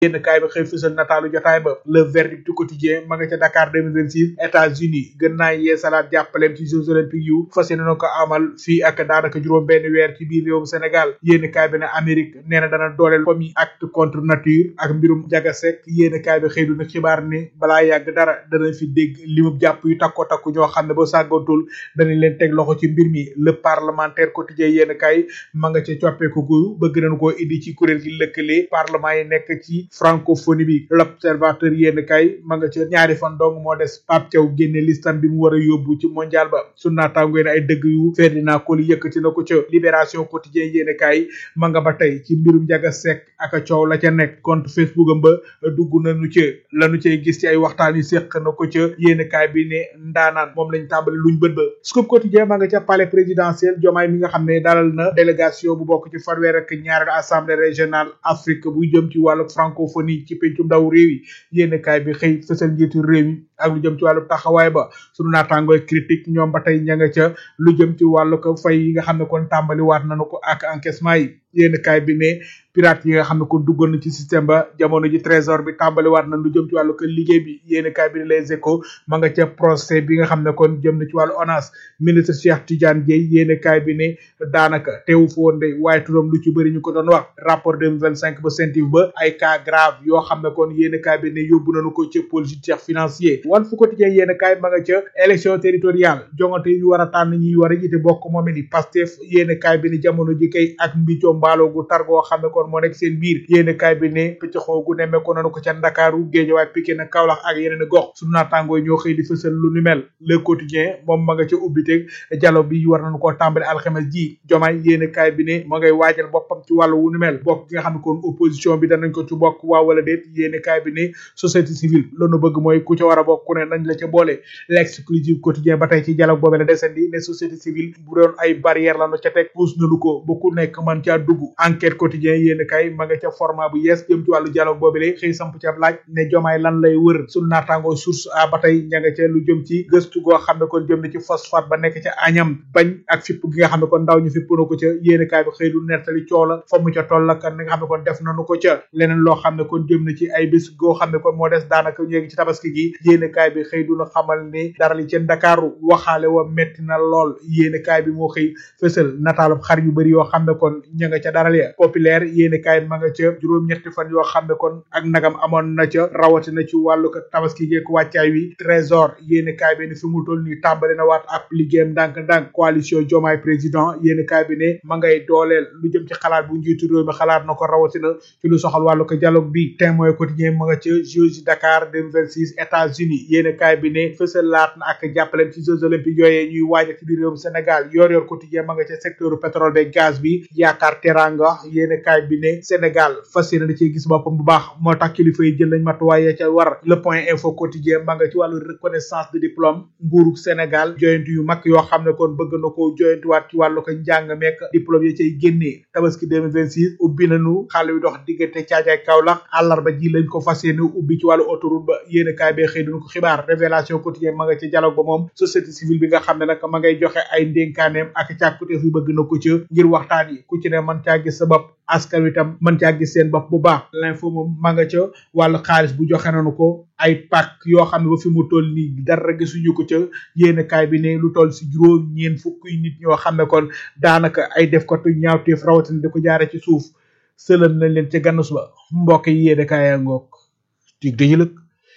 yéen kaay bi xëy fësal nataalu jotaay ba le verdict du quotidien ma nga ca Dakar 2026 États-Unis gën naa yee salaat jàppaleem ci Jeux olympiques yu fas yéene na ko amal fii ak daanaka juróom benn weer ci biir réewum Sénégal yéen kaay bi ne Amérique nee na dana dooleel comme yi acte contre nature ak mbirum jagasek yéen kaay bi xëy du na xibaar ne balaa yàgg dara dana fi dégg limub jàpp yu takko takku ñoo xam ne ba sàggantul danañ leen teg loxo ci mbir mi le parlementaire quotidien yéen kaay ma nga ca coppeeku gu bëgg nañ koo indi ci kuréel gi lëkkale parlement yi nekk ci francophonie bi l'observateur yéen kaay ma nga ca ñaari fan dong moo des Pape Thiaw génne listam bi mu war a yóbbu ci mondial ba su naataangoy ne ay dëgg yu Ferdinand Coly yëkkati na ko ca libération quotidien yéen kaay ma nga ba tey ci mbirum jaga sek ak coow la ca nekk compte Facebook am ba dugg nañu ca lañu cay gis ci ay waxtaan yu séq na ko ca yéen kaay bi ne ndaanaan moom lañ tàmbali luñ bët ba scoop quotidien ma nga ca palais présidentiel jomaay mi nga xam ne dalal na délégation bu bokk ci fanweer ak ñaareel assemblée régionale Afrique bu jëm ci wàllu francophonie ci pencum ndaw réew yi yéen kaay bi xëy fësal njiitu réew mi ak lu jëm ci wàllu taxawaay ba sunu naataangooy critique ñoom ba tey ña nga ca lu jëm ci wàllu ko fay yi nga xam ne kon tàmbali waat nañu ko ak encaissement yi yéen kaay bi ne pirate yi nga xam ne kon duggoon na ci système ba jamono ji trésor bi tàmbali waat na lu jëm ci wàllu ko liggéey bi yéen kaay bi ne les échos ma nga ca procès bi nga xam ne kon jëm na ci wàllu ONAS ministre Cheikh Tidiane Dièye yéen kaay bi ne daanaka teewu fa woon de waaye turam lu ci bëri ñu ko doon wax rapport 2025 ba CENTIF ba ay cas grave yoo xam ne kon yéen kaay bi ne yóbbu nañu ko ca pôle judiciaire financier wan fu quotidien yéen kaay ma nga ca élection territoriale jongante yi ñu war a tànn ñi war a jiite bokk moom ni Pastef yéen kaay bi ne jamono ji kay ak mbicoo mbaalo gu tar goo xam ne kon moo nekk seen biir yéen kaay bi ne pëccxoo gu nemme ko nanu ko ca Ndakaaru Géejawaay Pikine Kaolack ak yeneen gox sunu naataangoo ñoo xëy di fësal lu ni mel le quotidien moom ma nga ca ubbiteg dialogue bi war nañu koo tàmbali alxames ji jomaay yéen kaay bi ne ma ngay waajal boppam ci wàllu wu ni mel bokk gi nga xam ne kon opposition bi danañ ko ci bokk waa wala déet yéen kaay bi ne société civile loolu bëgg mooy ku ca war a bokk ku ne nañ la ca boole l'exclusive quotidien ba tey ci dialogue boobee la desandi ne société civile bu doon ay barrière la nu ca teg puus nañu ko ba ku nekk man caa dugg enquête quotidien yéen kay ma nga ca format bu yees jëm ci wàllu dialogue boobu lay xëy samp ca laaj ne jomaay lan lay wër sunu naataangoo source a ba tey ña nga ca lu jëm ci gëstu goo xam ne kon jëm na ci phosphate ba nekk ca añam bañ ak fipp gi nga xam ne kon ndaw ñu fipp na ko ca yéen kaay bi xëy du nettali coow la fa mu ca toll ak ni nga xam ne kon def nañu ko ca leneen loo xam ne kon jëm na ci ay bés goo xam ne kon moo des daanaka ñu ngi ci tabaski gi yéen kaay bi xëy du na xamal ni dara li ca Ndakaaru waxaale wa metti na lool yéen kaay bi moo xëy fësal nataalub xar yu bëri yoo xam ne kon ña nga ca daral ya populaire yéen kaay ma nga ca juróom-ñetti fan yoo xam ne kon ak nagam amoon na ca rawatina ci wàllu ko tabaski geek wàccaay wi trésor yéen kaay bi ne fi mu toll nii tàmbali na waat ab liggéeyam ndànk-ndànk coalition Diomaye président yéen kaay bi ne ma ngay dooleel lu jëm ci xalaat bu njiitu réew mi xalaat na ko rawatina ci lu soxal wàllu ko dialogue bi témoin quotidien ma nga ca Jeux Dakar 2026 États-Unis yéen kaay bi ne fësal laat na ak jàppaleem ci Jeux olympiques yooyee ñuy waajal ci biir réewum Sénégal yor yor quotidien ma nga ca secteur pétrole beeg gaz bi yaakaar teranga yéen kaay bi ne Sénégal fas yéene da cee gis boppam bu baax moo tax kilifa yi jël nañ matuwaay ya ca war le point info quotidien ma nga ci wàllu reconnaissance de diplôme nguuru Sénégal joyantu yu mag yoo xam ne kon bëgg na ko joyantuwaat ci wàllu ko njàng meek diplôme ya cay génnee tabaski 2026 ubbi nañu xale yu dox diggante caajaay Kaolack àllarba ji lañ ko fas yéene ubbi ci wàllu autoroute ba yéen kaay bee xëy duñu ko xibaar révélation quotidien ma nga ci dialogue ba moom société civile bi nga xam ne nag ma ngay joxe ay ndénkaaneem ak càkkuteef yu bëgg na ko ca ngir waxtaan yi ku ci ne man caa gis sa bopp askan wi tam mën caa gis seen bopp bu baax l'info moom ma nga ca wàllu xaalis bu joxe nañu ko ay pàkk yoo xam ne ba fi mu toll nii dara gisuñu ko ca yéen kaay bi ne lu toll si juróom ñeen fukki nit ñoo xam ne kon daanaka ay def ko tu ñaawteef rawatina di ko jaare ci suuf sëlëm nañ leen ca gannus ba mbokk yi yéen kaay yaa ngoog dig dañu lëg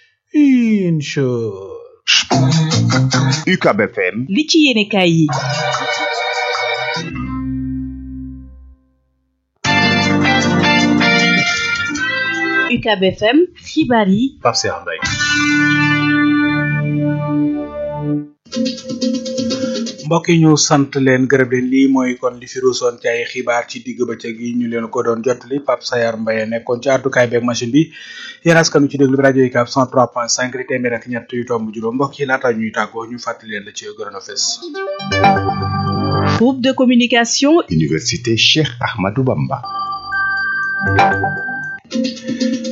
incha UCAB FM li ci yéene kaay yi UCAB FM xibaar yi Pape Cheikh Mbaye mbokk yi ñu sant leen gërëm leen lii mooy kon li fi ruusoon ci ay xibaar ci digg bëccëg yi ñu leen ko doon jottali Pape Sayar Mbaye nekkoon ci àddukaay beeg machine bi yéen askanu ci déglu bi rajo UCAB 103.5 di téeméer ak ñett yu tomb juróom mbokk yi laata ñuy tàggoo ñu fàttali leen la ci gërëm a fes groupe de communication Université Cheikh Ahmadou Bamba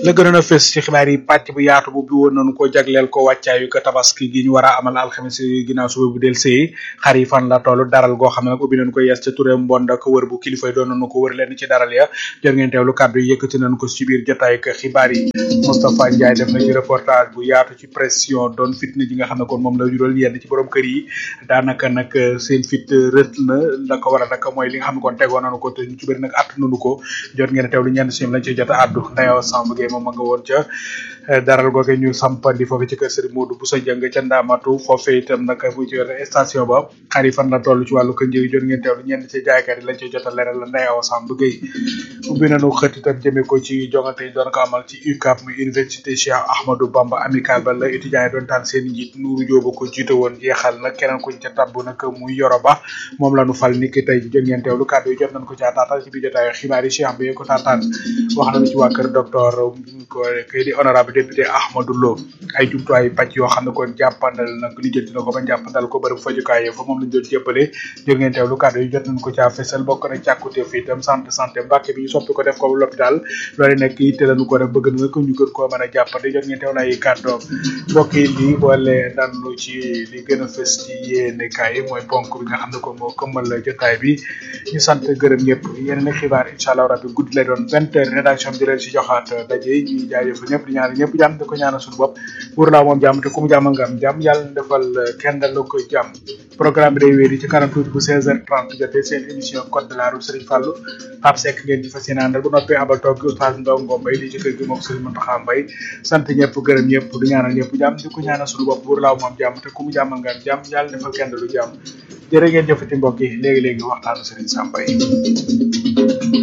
la gënoon a fës ci xibaar yi pàcc bu yaatu bu bi woon nañu ko jagleel ko wàccaayu ko tabaski gi ñu war a amal alxames ginnaaw suba bu del sëy xar yi fan la toll daral goo xam ne nag ubbi nañu ko yees ca Touré Mbond ak wër bu kilifa yi doon nañu ko wër leen ci daral ya jot ngeen teewlu kàddu yi yëkkati nañu ko ci biir jotaay ak xibaar yi Moustapha Ndiaye def na ci reportage bu yaatu ci pression doon fitna ji nga xam ne kon moom la jural yenn ci borom kër yi daanaka nag seen fit rët na la ko war a nag mooy li nga xam ne kon tegoon nañu ko te ñu ci bëri nag att nañu ko jot ngeen teewlu ñenn si ñoom lañ ci jot a àddu ndayoo Samb Gueye moom ma nga woon ca daral googe ñu sampandi foofu ci kër Serigne Modou Bousso Dieng ca Ndamatu foofee itam nag bu ci yore station ba xar yi fan la toll ci wàllu kër njëriñ jot ngeen teewlu ñenn ci jaaykat yi lañ ci jot a leeral la ndayoo Samb Gueye ubbi nañu xët itam jëmee ko ci jongante yi doon ko amal ci UCAB muy université Cheikh Ahmadou Bamba amical ba la étudiants yi doon tànn seen njiit Nourou Diop ko jiite woon jeexal nag keneen kuñ ca tabb nag muy Yoro Ba moom la ñu fal ni ki tey jot ngeen teewlu kàddu yi jot nañ ko caa taatal ci biir jotaayu xibaar yi Cheikh bi ko taataan wax nañu ci waa kër docteur ko kay di honorable député Ahmadou Lo ay jumtuwaay pàcc yoo xam ne kon jàppandal nag li jënti na ko ba jàppandal ko bërëb fajukaay fa moom lañ doon jébbale jot ngeen teewlu kàddu yi jot nañ ko caa fesal bokk na càkkute fi itam centre santé Mbàkke bi ñu soppi ko def ko l'hôpital loolu nekk yitte lañu ko def bëgg na ko ñu gën koo mën a jàppande jot ngeen teewlu ay kàddoom mbokk yi lii boole danu ci li gën a fës ci yéene kaay mooy ponk bi nga xam ne ko moo këmmal jotaay bi ñu sant gërëm ñëpp yeneen i xibaar incha allah rabbi guddi lay doon vingt heures rédaction bi di leen si joxaat daje ñuy jaajëfal ñëpp di ñaanal ñëpp jàmm di ko ñaanal suñu bopp wóor laa moom jàmm te ku mu jàmm nga am jàmm yàlla na defal kenn dal la ko jàmm programme bi day wéy di ci kanam tuuti bu 16h30 jotee seen émission code de la route Serigne Fallou Pape Seck ngeen di fas yéene àndal bu noppee abal toog oustaz Ndaw Ngom Mbaye di ci kër gi moom Serigne Mountakha Mbaye sant ñëpp gërëm ñëpp di ñaanal ñëpp jàmm di ko ñaanal suñu bopp wóor laa moom jàmm te ku mu jàmm nga am jàmm yàlla defal kenn dalu jàmm jërë ngeen jëfati mbokk yi léegi-léegi waxtaanu Serigne Samba yi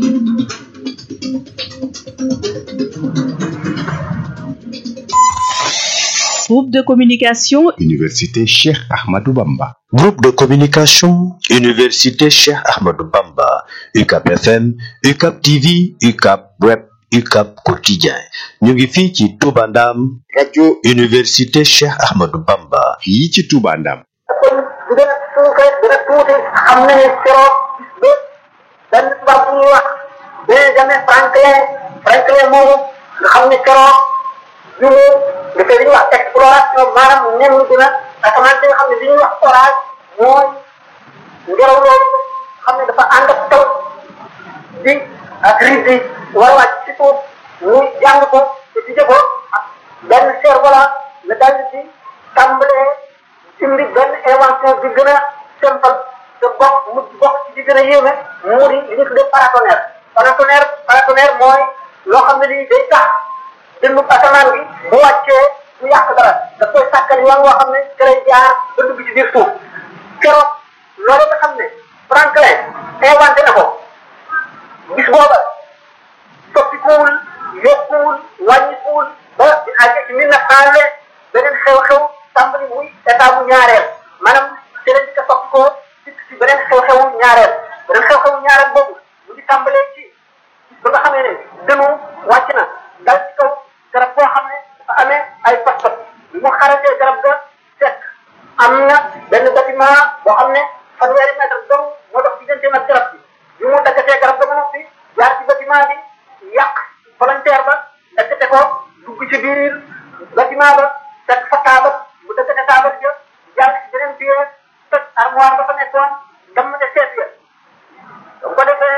Groupe de communication Université Cheikh Ahmadou Bamba. Groupe de communication Université Cheikh Ahmadou Bamba UCAP FM UCAP TV UCAP Web UCAP Quotidien ñu ngi fii ci Touba Ndam rajo Université Cheikh Ahmadou Bamba fii ci Touba Ndam. kon bu gën a suufe gën a tuuti xam na ne keroog bis ba benn tubaab bu ñuy wax Benjamin Franklin Franklin moomu nga xam ne keroog bi mu dafay li ñuy wax exploration maanaam nen dina asamaan si nga xam ne li ñuy wax orage mooy ngelaw loolu xam ne dafa ànd ak taw di ak riz yi war a wàcc ci suuf ñu jàng ko te di ko ak benn cerf-volant la daal di tàmbalee indi benn invention bi gën a simple te bokk mu bokk ci di gën a yéeme mu di li ñu tuddee paratonnerre paratonnerre paratonnerre mooy loo xam ne lii day tax dëndu asamaan bi bu wàccee mu yàq dara daf koy sàkkal yoon woo xam ne ci lay jaar ba dugg ci biir suuf keroog loolu nga xam ne Franklin inventé na ko bis booba soppikuwul yokkuwul wàññikuwul ba di àgg ci mille neuf cent vingt beneen xew-xew tàmbali muy état bu ñaareel maanaam ci lañ ko sopp ko ci ci beneen xew-xewu ñaareel beneen xew-xewu ñaareel boobu mu ngi tàmbalee ci ba nga xamee ne dënu wàcc na dal ci kaw garab boo xam ne dafa amee ay pas-pas bi mu xaratee garab ga fekk am na benn bâtiment boo xam ne fanweeri mètre dong moo dox digganteem ak garab bi bi mu daggatee garab ga ba noppi jaar ci bâtiment bi yàq volontaire ba daggate ko dugg ci biir bâtiment ba fekk fa taabal mu daggate taabal ja jaar ci beneen biir toj armoire ba fa nekkoon damm ne seet ya bu ko defee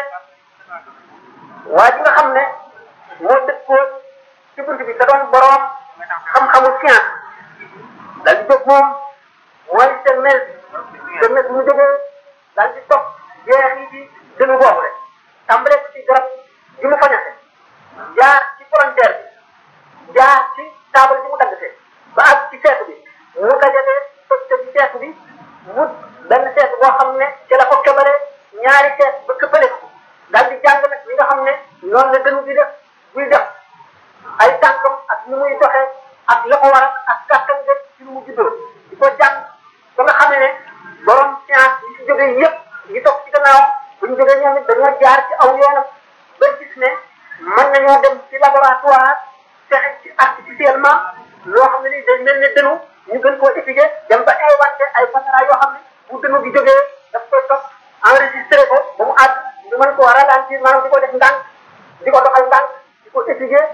waa ji nga xam ne moo dëkkoon ci bunt bi te doon boroom xam-xamu science daal di jóg moom mooy semmes semmes mu jógee daal di topp jeex yi ci dënu boobu rek tàmbale ko ci garab gi mu fañase jaar ci frontière bi jaar ci taabal bi mu daggatee ba àgg ci seetu bi mu dajale toj ci seetu bi mu benn seetu boo xam ne ci la ko cobalee ñaari seet ba këppale ko daal di jàng nag li nga xam ne noonu la dënu bi def buy def ay tànkam ak ni muy doxee ak la ko war ak kàttan de ci lu mu juddoo di ko jàng ba nga xamee ne borom science yi ci jógee yëpp yi toog ci gannaaw bu ñu jógee ñoom it dañoo jaar ci aw yoonam ba gis ne mën nañoo dem ci laboratoire fexe ci artificiellement loo xam ne ni day mel ne dënu ñu gën koo étudier dem ba inventé ay caméra yoo xam ne bu dënu bi jógee daf koy topp enregistré ko ba mu àgg ñu mën koo ralentir maanaam di ko def ndànk di ko doxal ndànk di ko étudier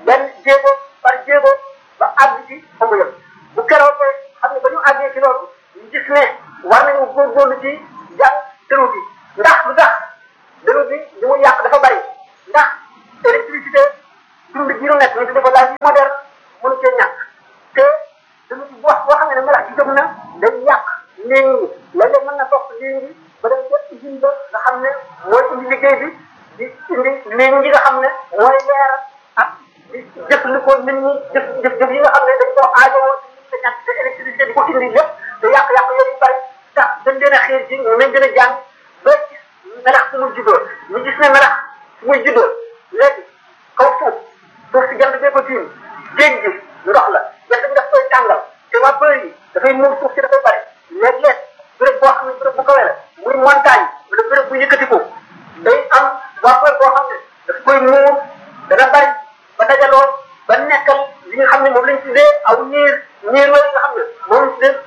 benn jéego par jéego ba àgg ci fa mu yem bu keroog xam ne ba ñu àggee ci loolu ñu gis ne war nañu góorgóorlu ci jàng dëru bi ndax lu tax dëru bi li mu yàq dafa bari ndax électricité dund gi ñu nekk ñu tudde ko daal yi moderne mënu cee ñàkk te dëru bi boo boo xam ne melax ci jëm na day yàq léegi ñi léeg-léeg mën na topp léegi ba dem ca usine ba nga xam ne mooy indi liggéey bi di indi léegi ñi nga xam ne mooy leer ak di jëfandikoo nit ñi jëf jëf jëf yi nga xam ne dañ koo aajowoo te ñàkk te électricité di ko indi lépp te yàq-yàq yooyu bari tax dañ leen a xiir ci ñu leen gën a jàng ba gis melax fu muy juddoo ñu gis ne melax fu muy juddoo léegi kaw suuf suuf si jant bee ko tiim géej gi ndox la jant bi daf koy tàngal te vapeur yi dafay muur suuf si dafay bari léeg-léeg béréb boo xam ne béréb bu kawe la muy montagne wala béréb bu yëkkatiku day am vapeur boo xam ne daf koy muur dana bari ba dajaloo ba nekkal li nga xam ne moom lañ tuddee aw niir niir yooyu nga xam ne moom lañ tuddee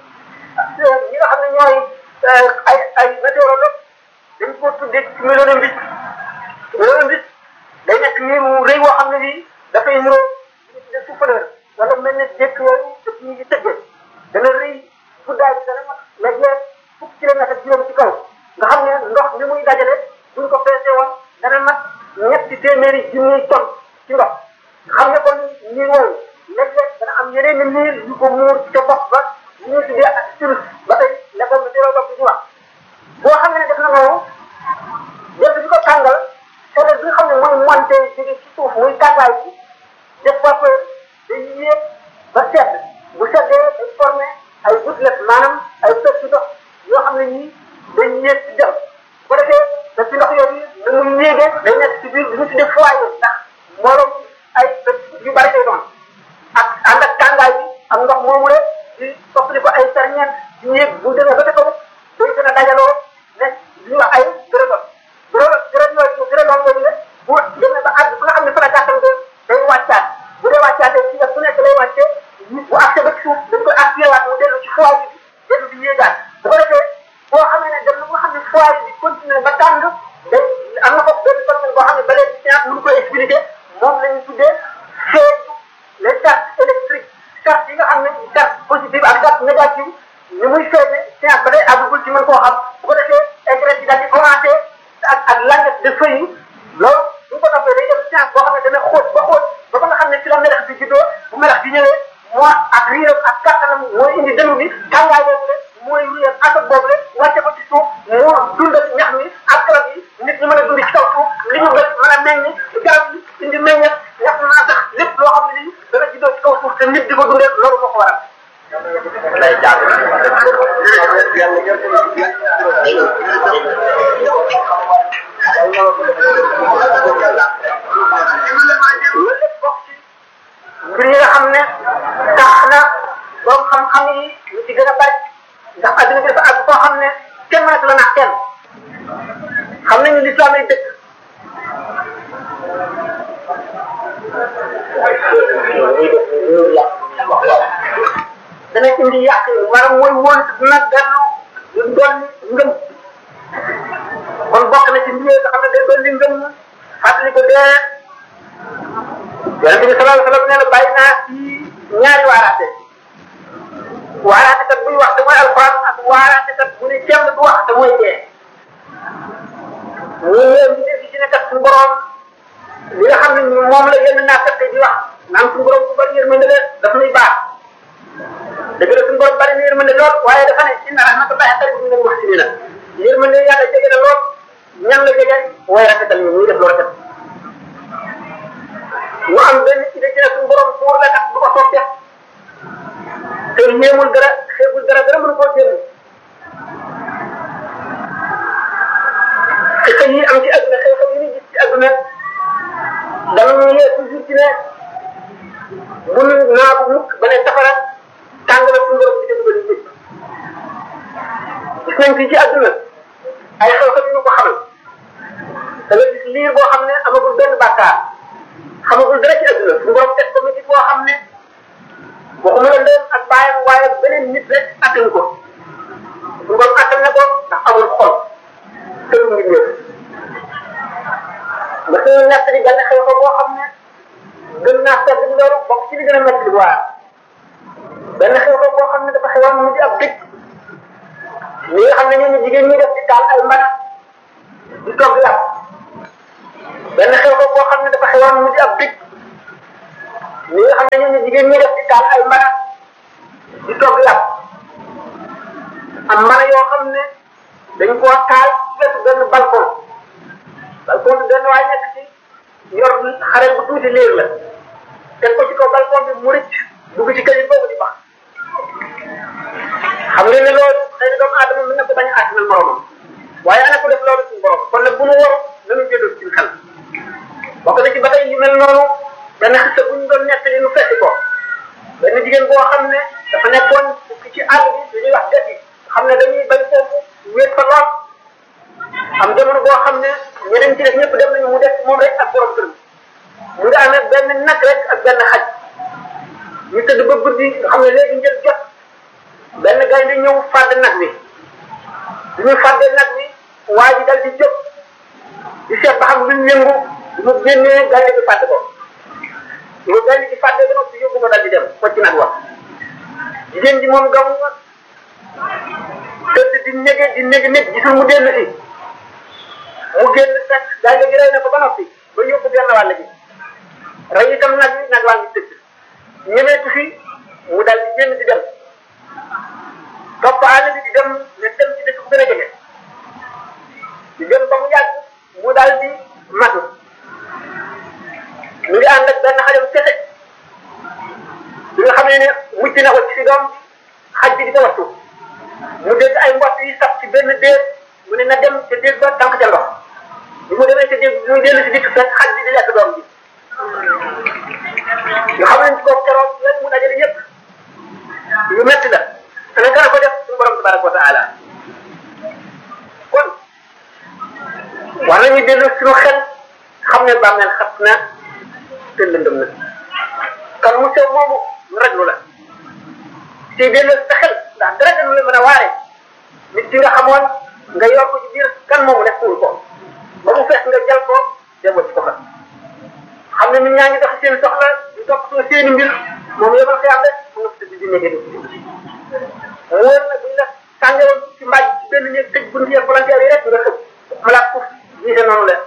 ñi nga xam ne ñooy ay ay météorologue dañ ko tuddee ci mélodie mélodie day nekk niir wu rëy woo xam ne bii dafay niroo li ñu tuddee souffleur wala mel ne jékk yooyu daf ñu ngi tëggee dana rëy guddaay bi dana mat léeg-léeg fukki kilomètre ak juróom ci kaw nga xam ne ndox mi muy dajale buñ ko peese woon dana mat ñetti téeméeri junniy tonn ci ndox xam ne kon niir woowu léeg-léeg dana am yeneen i niir yu ko muur ca bopp ba ñu ñuy tuddee ak cirrus ba tey la ko météorologue bi di wax boo xam ne def na loolu jant bi ko tàngal chaleur bi nga xam ne mooy monté jóge ci suuf muy tàngaay bi def vapeur day yéeg ba sedd bu seddee day formé ay gouttelettes maanaam ay pecc ndox yoo xam ne ñii day yéeg ci dem bu ko defee da ci ndox yooyu da muy yéegee day nekk ci biir bi ñu tuddee foyer ndax mbooloom ay pecc yu bari lay doon ak ànd ak tàngaay bi ak ndox moomu la di soppali ko ay ferñeent di yéeg bu demee ba ca kaw day gën a dajaloo nekk li ñuy wax ay gërëgam gërëm gërëm yooyu gërëm yooyu la bu demee ba àgg fu nga xam ne fa la gàttal day wàccaat bu dee wàccaatee ci bu nekk lay wàccee bu accès ba ci suuf dañ koy activé waat mu dellu ci foyer bi dellu di yéegaat bu ko defee boo xamee ne dem na nga xam ne foyer bi continué ba tàng day am na foofu benn phénomène boo xam ne ba léegi science mënu koy expliqué moom la ñu tuddee feeñu les charges électriques charges yi nga xam ne charge positive ak charge négative ni muy feeñe science ba day àggagul ci mën koo xam bu ko defee écrèche yi daal di commencé ak ak languette de feuille yi loolu bu ñu ko toppee day def science boo xam ne dana xóot ba xóot ba ba nga xam ne ci la melax bi juddoo bu melax bi ñëwee moo ak riiram ak kattanam mooy indi dënnu bi tàngaay boobu la mooy ruyal atok boobu la wàcce ko ci suuf moo dundal ñax mi ak garab yi nit ñi mën a dund ci kaw suuf li ñu gën mën a meññ garab yi indi meññet ñax naa tax lépp loo xam ne lii dana juddoo ci kaw suuf te nit di ko dundee loolu moo ko waral lay jàng loolu lépp bokk ci mbir yi nga xam ne tax na borom xam-xam yi ñu ci gën a bari ndax adduna bi dafa àgg foo xam ne kenn mënatu la nax kenn xam nañu lislaam ay dëkk dana indi yàq yi maanaam mooy wóor nag dellu lu dolli ngëm kon bokk na ci mbir nga xam ne day dolli ngëm fàttali ko dee yonente bi sallallahu alayhi wa sallam nee na bàyyi naa ci ñaari waaraate waaraate kat buy wax te mooy alquran ak waaraate kat bu ne kenn du wax te mooy dee ñu leen ñu def ci ne kat suñu borom li nga xam ne moom la yenn naa kat di wax naan suñu borom bu bari yërmande la daf nuy baax dëgg la suñu borom bari na yërmande lool waaye dafa ne inna rahmatullahi qaribun minal muhsinina yërmande yàlla jege na lool ñan la jege way rafetal ñu ñuy def lu rafet mu am benn ci ne suñu borom buur la tax du ko soog def te ñeemul dara xeebul dara dara mënu koo génn xeex yi am ci àdduna xeex yi ñu gis ci àdduna dama ñu yee toujours ci ne bu naa bu mukk ba ne safara tàng na suñu borom ci def ba nit gis nañ fii ci àdduna ay xew-xew yu ñu ko xamal da nga gis liir boo xam ne amagul benn bàkkaar xamagul dara ci àdduna suñu borom teg ko nit boo xam ne waxuma la ndeyam ak bàyyam waaye beneen nit rek attan ko suñu borom attan na ko ndax amul xol te du ngi ñëw nga suñu nekk di benn xew ko boo xam ne gën naa sedd loolu bokk ci li gën a métti lu waar benn xew xew boo xam ne dafa xewoon mu di ab dëkk li nga xam ne ñooñu jigéen ñi def di taal ay mbana di togg yàpp benn xew xew boo xam ne dafa xewoon mu di ab dëkk li nga xam ne ñooñu jigéen ñi def di taal ay mbana di togg yàpp am mbana yoo xam ne dañ koo taal ci wetu benn balcon balcon bi benn waay nekk ci yor xare bu tuuti liir la teg ko ci kaw balcon bi mu rëcc dugg ci kër yi boobu di baax xam nga ne loolu xëy na doomu aadama mën na ko bañ a àttanal moromam waaye ana ko def loolu suñu borom kon nag bu nu waru nanu jëlul ci xel bokk na ci ba tey yu mel noonu benn xisa bu ñu doon nettali nu fekki ko benn jigéen boo xam ne dafa nekkoon ci àll bi lu ñuy wax dëkk yi xam ne dañuy bañ foofu wéet fa lool am jamono boo xam ne ñeneen ci def ñëpp dem nañu mu def moom rek ak borom këram mu ngi amee benn nag rek ak benn xaj ñu tëdd ba guddi nga xam ne léegi njël jot benn gaynde ñëw fàdd nag wi bi ñu fàddee nag wi waa ji dal di jóg di seet ba xam luñ yëngu bi mu génnee gaynde bi fàdd ko lu gaynde bi fàddee ba noppi yóbbu ko dal di dem ko ci nag wax jigéen ji moom gamu tëdd di nege di nege nit gisul mu dellu si mu génn fekk gaynde gi rey na ko ba noppi ba yóbbu genn wàll gi rey itam nag wi nag waa ngi tëdd ñemeetu fi mu dal di génn di dem topp àll bi di dem ne dem ci dëkk bu gën a jege di dem ba mu yàgg mu dal di matu mu ngi ànd ak benn xale bu kese bi nga xam ne ne mucc na ko ci si doom xaj bi di ko wattu mu dégg ay mbott yi sax ci benn déeg mu ne na dem ca déeg ba tànk ca ndox bi mu demee ca déeg bi muy dellu si dikk fekk xaj bi di lekk doom bi nga xam ne ci kooku keroog lan mu dajale yëpp yu metti la te nag dana ko def suñu borom tabaraka wa taala kon war nañu dellu suñu xel xam ne bàmmeel xat na te lëndëm na kan mu sew moomu lu raglu la ci dellu sa xel ndax dara gënu la mën a waare nit ki nga xamoon nga yor ko ci biir kan moomu def kuul ko ba mu fekk nga jël ko dem ci ko fa xam ne nit ñaa ngi dox seen soxla di topp soo seeni mbir moom yomal xiyam rek mu nga tëdd di nekk di wóor na buñ la tàngewoon ci mbaaj ci benn néeg tëj bunt yeeg volontaire yi rek nga xëpp malaat fuf gisee noonu la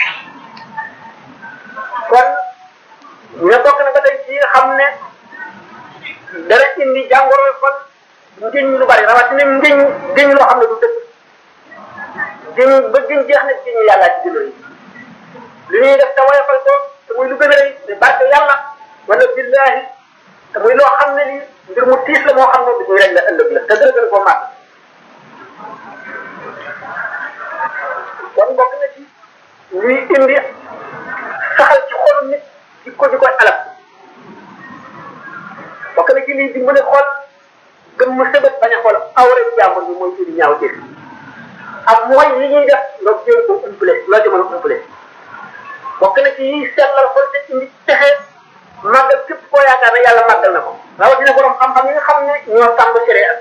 kon ñu bokk na ba tey ci nga xam ne dara indi jàngoro kon ngéñ lu bari rawatina ngéñ ngéñ loo xam ne du dëgg ngéñ ba ngéñ jeex na ngéñ yàlla ci gën li ñuy def te woyofal ko te muy lu gën a rëy te barke yàlla wala billahi te muy loo xam ne lii mbir mu tiis la moo xam ne bi muy rek la ëllëg la te dara gën koo màgg kon bokk na ci luy indi saxal ci xolu nit di ko di koy alal bokk na ci liy dimbale xol gëm mu sëbët bañ a xool awra jàmbur bi mooy ci di ñaaw dégg ak mooy li ñuy def loo jéem ko umpale loo ci mën a umpale bokk na ci yiy sellal xol te indi texe màggal képp koo yaakaar ne yàlla màggal na ko rawatina borom xam-xam yi nga xam ne ñoo tàmb séré ak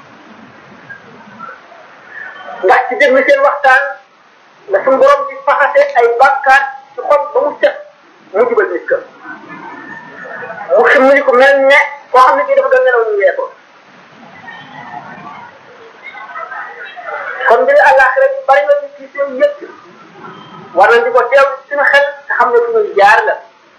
ndax ci déglu seen waxtaan la suñu borom di faxase ay bàkkaat ci xol ba mu set mu jubal nit ka mu ximmali ko mel ne koo xam ne kii dafa doon nelaw ñu yee ko kon mbiri àllaaxira bi bari na ci seen yëpp war nañ di ko teew suñu xel te xam ne fu ñuy jaar la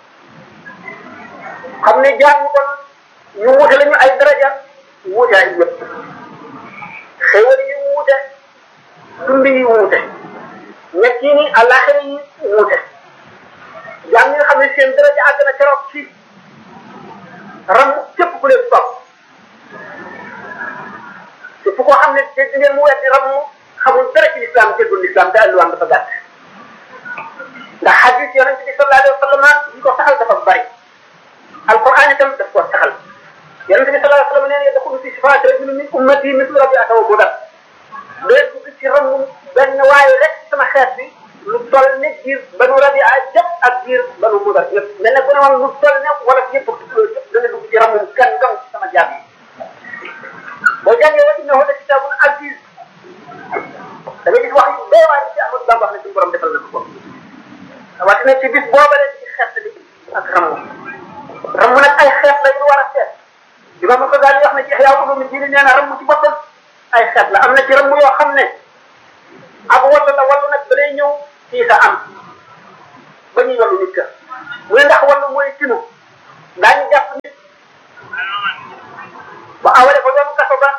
xam ne jaar ñu kon ñu wute lañu ay daraja wuute ay yëpp xéwal yi wuute dund yi wuute ñett yi ni àllaaxira yi wuute jaam ñi nga xam ne seen daraja àgg na keroog ci ram képp ku leen topp képp koo xam ne dégg ngeen mu weddi ram xamul dara ci lislaam déggul lislaam te alluwaam dafa gàtt ndax xadis yonent bi sallallahu alayhi wa sallam yi ko saxal dafa bari alquran itam daf ko saxal yonent bi sallallahu alayhi wa sallam nee na yadxulu fi shifaati rajulin min ummati mislu rabiata wa budar day dugg ci ramu benn waaye rek sama xeet bi lu toll ne giir banu rabia jëpp ak giir banu mudar yëpp mel ne ku ne woon lu toll ne wala yëpp yëpp dana dugg ci ramu kan dong sama jaam yi boo jàngee wa innahu la kitaabun aziz da nga gis wax yu bee waaye ci Ahmadu Bamba wax ne suñu borom defal na ko ko rawatina ci bis boobale ci xeet bi ak ramu ramu imam Ghazali wax na ci Ihya Ulumuddin nee na ramm ci boppam ay xeet la am na ci ramm yoo xam ne ak walla la walla nag ba day ñëw fii sa am ba ñuy wallu nit ka mu ne ndax wallu mooy tinu daañu jàpp nit ba awale ko yoonu kaso ba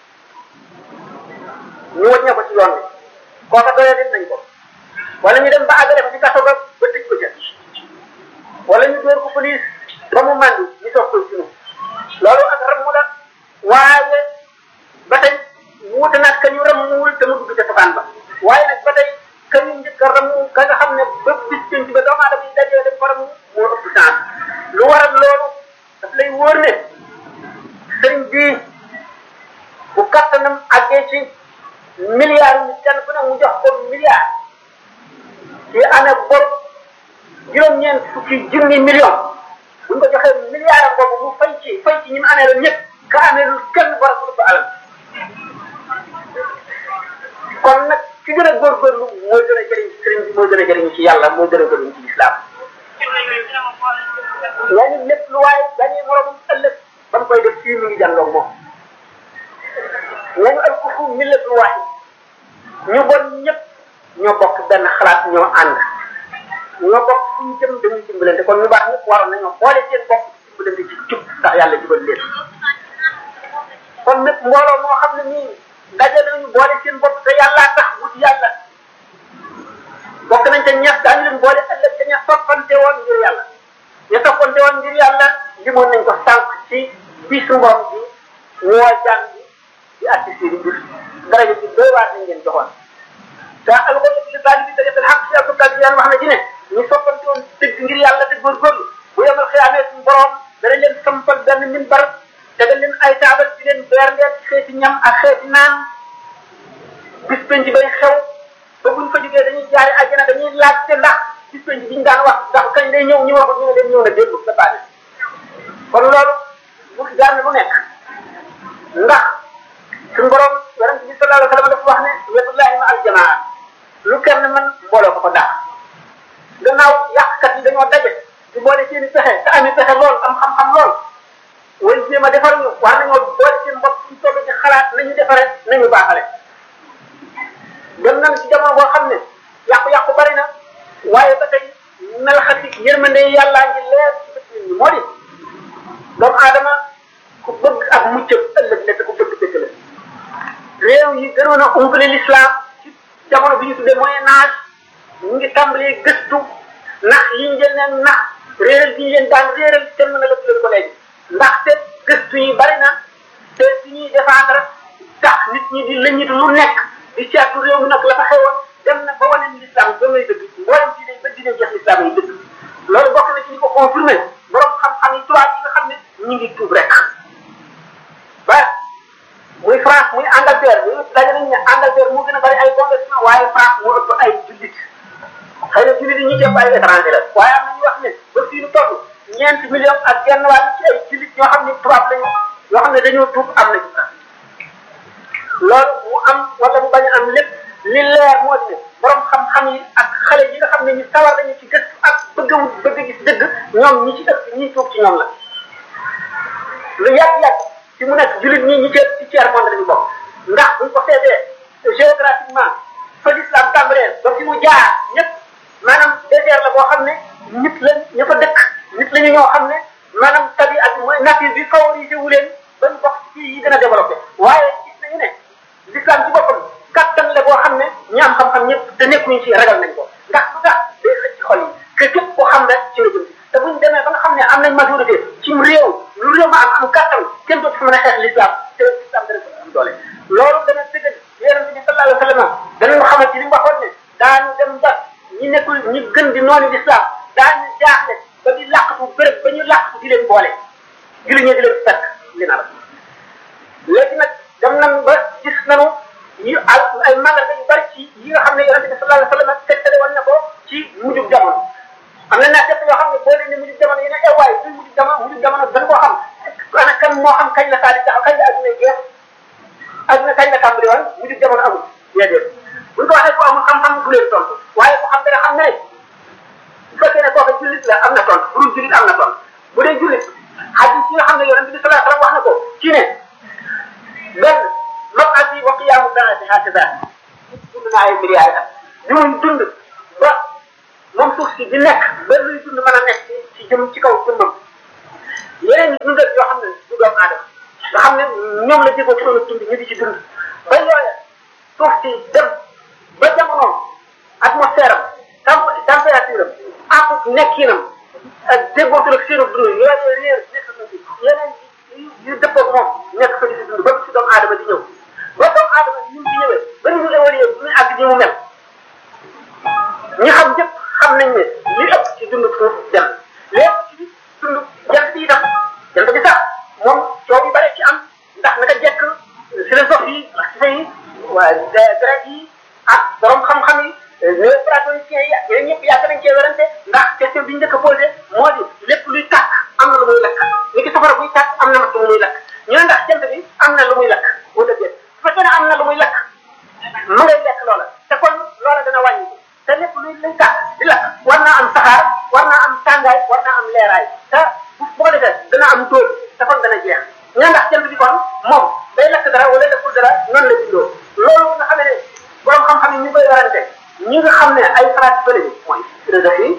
ñu wàññee ko ci yoon bi kooka doyee nit nañ ko wala ñu dem ba àggale ko ci kaso ba ba tëj ko ca wala ñu dóor ko police ba mu màndi ñu soog koy tinu loolu ak ramm la waaye ba tey wuute nag ka ñu rammuwul te mu dugg ca safaan ba waaye nag ba tey ka ñu njëkk a ramm ka nga xam ne ba bis penc ba doomu aadama yi dajee dañ ko ramm moo ëpp chance lu waral loolu daf lay wóor ne sëriñ bii bu kattanam àggee ci milliards yi kenn ku ne mu jox ko milliard ci année bor juróom-ñeent fukki junni million buñ ko joxee milliard boobu mu fay ci fay ci ñi mu amee la ñëpp ka amee lu kenn war a ko alal kon nag ki gën a góorgóorlu mooy gën a jëriñ ci sëriñ bi mooy gën a jëriñ ci yàlla mooy gën a jëriñ ci lislaam yaa ngi lépp lu waaye dañuy moromam ëllëg ba mu koy def fii mi ngi jàndoog moom nañu al kufu millatul waahid ñu bon ñëpp ñoo bokk benn xalaat ñoo ànd ñoo bokk fu ñu jëm dañuy dimbalante kon ñu baax ñëpp waroon nañoo boole seen bopp dimbalante ci jub ndax yàlla jubal leen kon nag mbooloo moo xam ne nii daje nañu boole seen bopp te yàllaa tax wut yàlla bokk nañ te ñax daañu leen boole ëllëg te ña toppante woon ngir yàlla ña toppante woon ngir yàlla limoon nañ ko sànq ci bisu ngoom bi ñoo jàng bi di atti seen mbir daraja bi doy waar nañ leen joxoon te alxuraan li daal bi tëjee xaq si alxuraan bi wax na ci ne ñu soppante woon dëgg ngir yàlla te góorgóorlu bu yemal xiyaamee suñu borom dana leen sampal benn minbar tegal leen ay taabal di leen berndeel xeeti ñam ak xeeti naan bis penc bay xew ba buñ fa jógee dañuy jaari àjjana dañuy laajte ndax bis penc biñ daan wax ndax kañ day ñëw ñu wax ñu ne leen ñëw na déglu sa baane kon loolu bu jaar na lu nekk ndax suñu borom yonent bi sallallahu alayhi wa sallam dafa wax ne yadullahi ma al jamaa lu kenn man mbooloo ko ko daax gannaaw yàqkat yi dañoo daje di boole seen i pexe te ami pexe lool am xam-xam lool way jéem a defar ñu war nañoo boole seen bopp suñ toll ci xalaat nañu defare nañu baaxale dem nañ ci jamono boo xam ne yàqu-yàqu bari na waaye ba tey melxati yërmande yàllaa ngi leer ci bët nit ñi moo di doomu aadama ku bëgg ak muccëb ëllëg la te ku bëgg dëgg la réew yi gënoon a umpale l'islam ci jamono bi ñu tuddee moyen âge ñu ngi tàmbalee gëstu nax yi ñu leen nax réeral bi ñu leen daan réeral kenn mën a lëpp leen ko léegi ndaxte gëstu yi bari na te si ñuy défendre tax nit ñi di lëñitu lu nekk di seetlu réew mi nag la fa xewoon dem na ba wane ni l'islam ba ngay dëgg mboolem diine ba diine jeex l'islam yi dëgg loolu bokk na ci ñu ko confirmé borom xam-xam yi tubaab yi nga xam ne ñu ngi tuub rek ba muy France muy Angleterre ñu daje nañ ne Angleterre moo gën a bari ay congressement waaye France moo ëpp ay jullit xëy na jullit yi ñu jëpp ay étranger la waaye am na ñu wax ne ba fii nu toll ñeenti million ak genn wàll ci ay jullit ñoo xam ne tubaab lañu yoo xam ne dañoo tuub am nañu loolu mu am wala mu bañ a am lépp li leer moo di ne borom xam-xam yi ak xale yi nga xam ne ñu sawar nañu ci gëstu ak bëgg a bëgg gis dëgg ñoom ñi ci ëpp ñi tuub ci ñoom la lu yàgg-yàgg ci mu nekk jullit ñi ñi ci ci tiers monde lañu bokk ndax buñ ko seetee géographiquement fa l'islam tàmbalee ba fi mu jaar ñëpp maanaam désert la boo xam ne nit la ña fa dëkk nit la ñu ñoo xam ne maanaam tabi ak mooy nature bi favorisé wu leen ba ñu bokk ci yi gën a développé waaye gis nañu ne l'islam ci boppam kattan la boo xam ne ñi am xam-xam ñëpp te nekkuñu ci ragal nañ ko ndax bu tax day xëcc ci xol yi que képp koo xam rek ci la jëm te buñ demee ba nga xam ne am nañ majorité ci réew lu réew ma am am kattan kenn dootu fa mën a xeex l'islam te l'islam dana ko am doole loolu dana dëggal yonente bi sallallahu alayhi wa sallam danañu xamal ci li mu waxoon ne daañu dem ba ñi nekkul ñi gën di noonu l'islam daañu jaaxle ba di làqatu béréb ba ñu làqatu di leen boole julli ñi di leen fekk leen alal léegi nag dem nañ ba gis nañu yu al ay mandarga yu bari ci yi nga xam ne yonente bi sallallahu alayhi wa sallam tegtale woon na ko ci mujjub jamono am na naa def yoo xam ne boo leen ne mujjub jamono yi ne eh waaye suñ mujjub jamono mujjub jamono dañ koo xam ana kan moo xam kañ la saa di taxaw kañ la adduna jeex adduna kañ la tàmbali woon mujjub jamono amul déedéet buñ ko waxee ku amul xam-xam du leen tontu waaye ku xam dara xam ne bu fekkee ne kooku jullit la am na tontu bu dul jullit am na tontu bu dee jullit hadis yi nga xam ne yonente bi sallallahu alayhi wa sallam wax na ko dundal yoo xam ne du doomu aadama nga xam ne ñoom la déggoo ci doon dund ñu di ci dund ba yooya suuf si dem ba jamonoom atmosphère am temp température am ak nekkinam ak déggootul ak seenu dund yooyu réer nekk na fi yeneen yu dëppoo moom nekk fa di si dund ba si doomu aadama di ñëw ba doomu aadama ni mu di ñëwee ba ni ñu évolué bu muy àgg ni mu mel ñi xam ñëpp xam nañ ne li ëpp ci dund suuf dem lépp ci dund jant bi itam jant bi sax moom coow yu bare ci am ndax naka jekk philosophe yi marxiste yi waa grec yi ak borom xam-xam yi néoplatoniciens yi ak yeneen ñëpp yàgg nañ cee werante ndax question bi ñu njëkk a posé moo di lépp luy tàkk am na lu muy lakk ni ki safara buy tàkk am na lu muy lakk ñu ne ndax jant bi am na lu muy lakk wala déet su fekkee ne am na lu muy lakk mu ngay lekk loola te kon loola dana wàññi te lépp luy luy tàkk di lakk war naa am saxaar war naa am tàngaay war naa am leeraay te bu ko defee dana am tóol te kon dana jeex ñu ne ndax jant bi kon moom day lakk dara wala lekkul dara noonu la bindoo loolu nga xam ne borom xam-xam yi ñu koy warante ñi nga xam ne ay xalaat bële bi mooy philosophie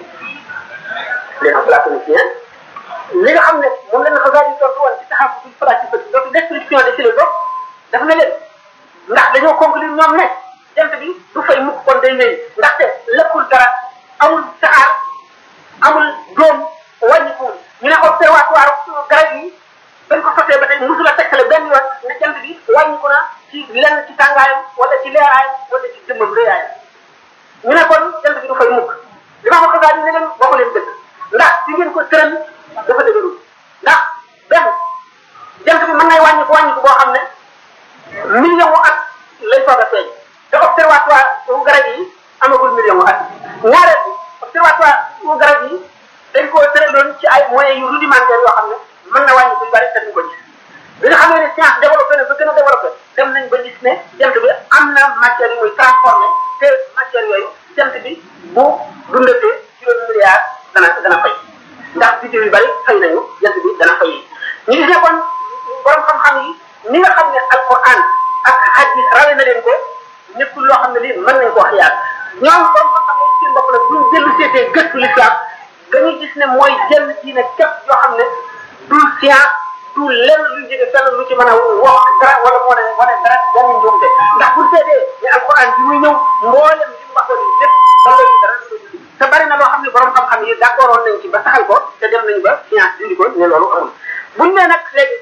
les platoniciens li nga xam ne moom la ñu xasaar yi tontu woon ci taxaw ci pratique bi donc description des philosophes dafa ne leen ndax dañoo conclure ñoom ne jant bi du fay mukk kon day wéy ndaxte lekkul dara amul saxaar amul doom wàññikuwul ñu ne observatoire garab yi dañ ko sotee ba tey musul a tegtale benn yoon ne jant bi wàññiku na ci lenn ci tàngaayam wala ci leeraayam wala ci jëmmam réyaayam ñu ne kon jant bi du fay mukk li ma ko xasaar yi ne leen waxu leen dëgg ndax ci ngeen ko tëral dafa dëgërul ndax benn jant bi mën nay wàññiku wàññiku boo xam ne million wu at lay soog a feeñ te observatoire wu garab yi amagul million wu at ñaareel bi observatoire wu garab yi dañ koo tëraloon ci ay moyens yu rudimentaires yoo xam ne mën na wàññi bu bari te duñ ko gis bi nga xam ne science développé na ba gën a développé dem nañ ba gis ne jant bi am na matière yu muy transformé te matière yooyu jant bi bu dundatee juróomi milliards dana dana fay ndax biddew yu bari fay nañu jant bi dana fay ñu gis ne kon borom xam-xam yi ni nga xam ne alquran ak hadis rawe na leen ko nekkul loo xam ne lii mën nañ koo xiyaat ñoom borom xam-xam yi seen bopp nag buñ dellu seetee gëstu l'islam dañuy gis ne mooy jël diine képp yoo xam ne du science du lenn luy jóge fenn lu ci mën a wax dara wala moo ne wane dara benn njuumte ndax bu seetee ne alquran bi muy ñëw mboolem li mu waxoon yi lépp dara ci dara te bari na loo xam ne borom xam-xam yi d'accord nañ ci ba saxal ko te dem nañ ba science dindi ko ne loolu amul buñ ne nag léegi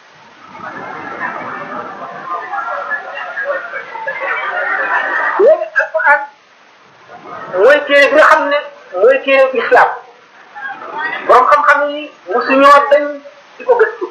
léegi alquran mooy téere bi nga xam ne mooy téere islam borom xam-xam yi mosuñoo dañ di ko gëstu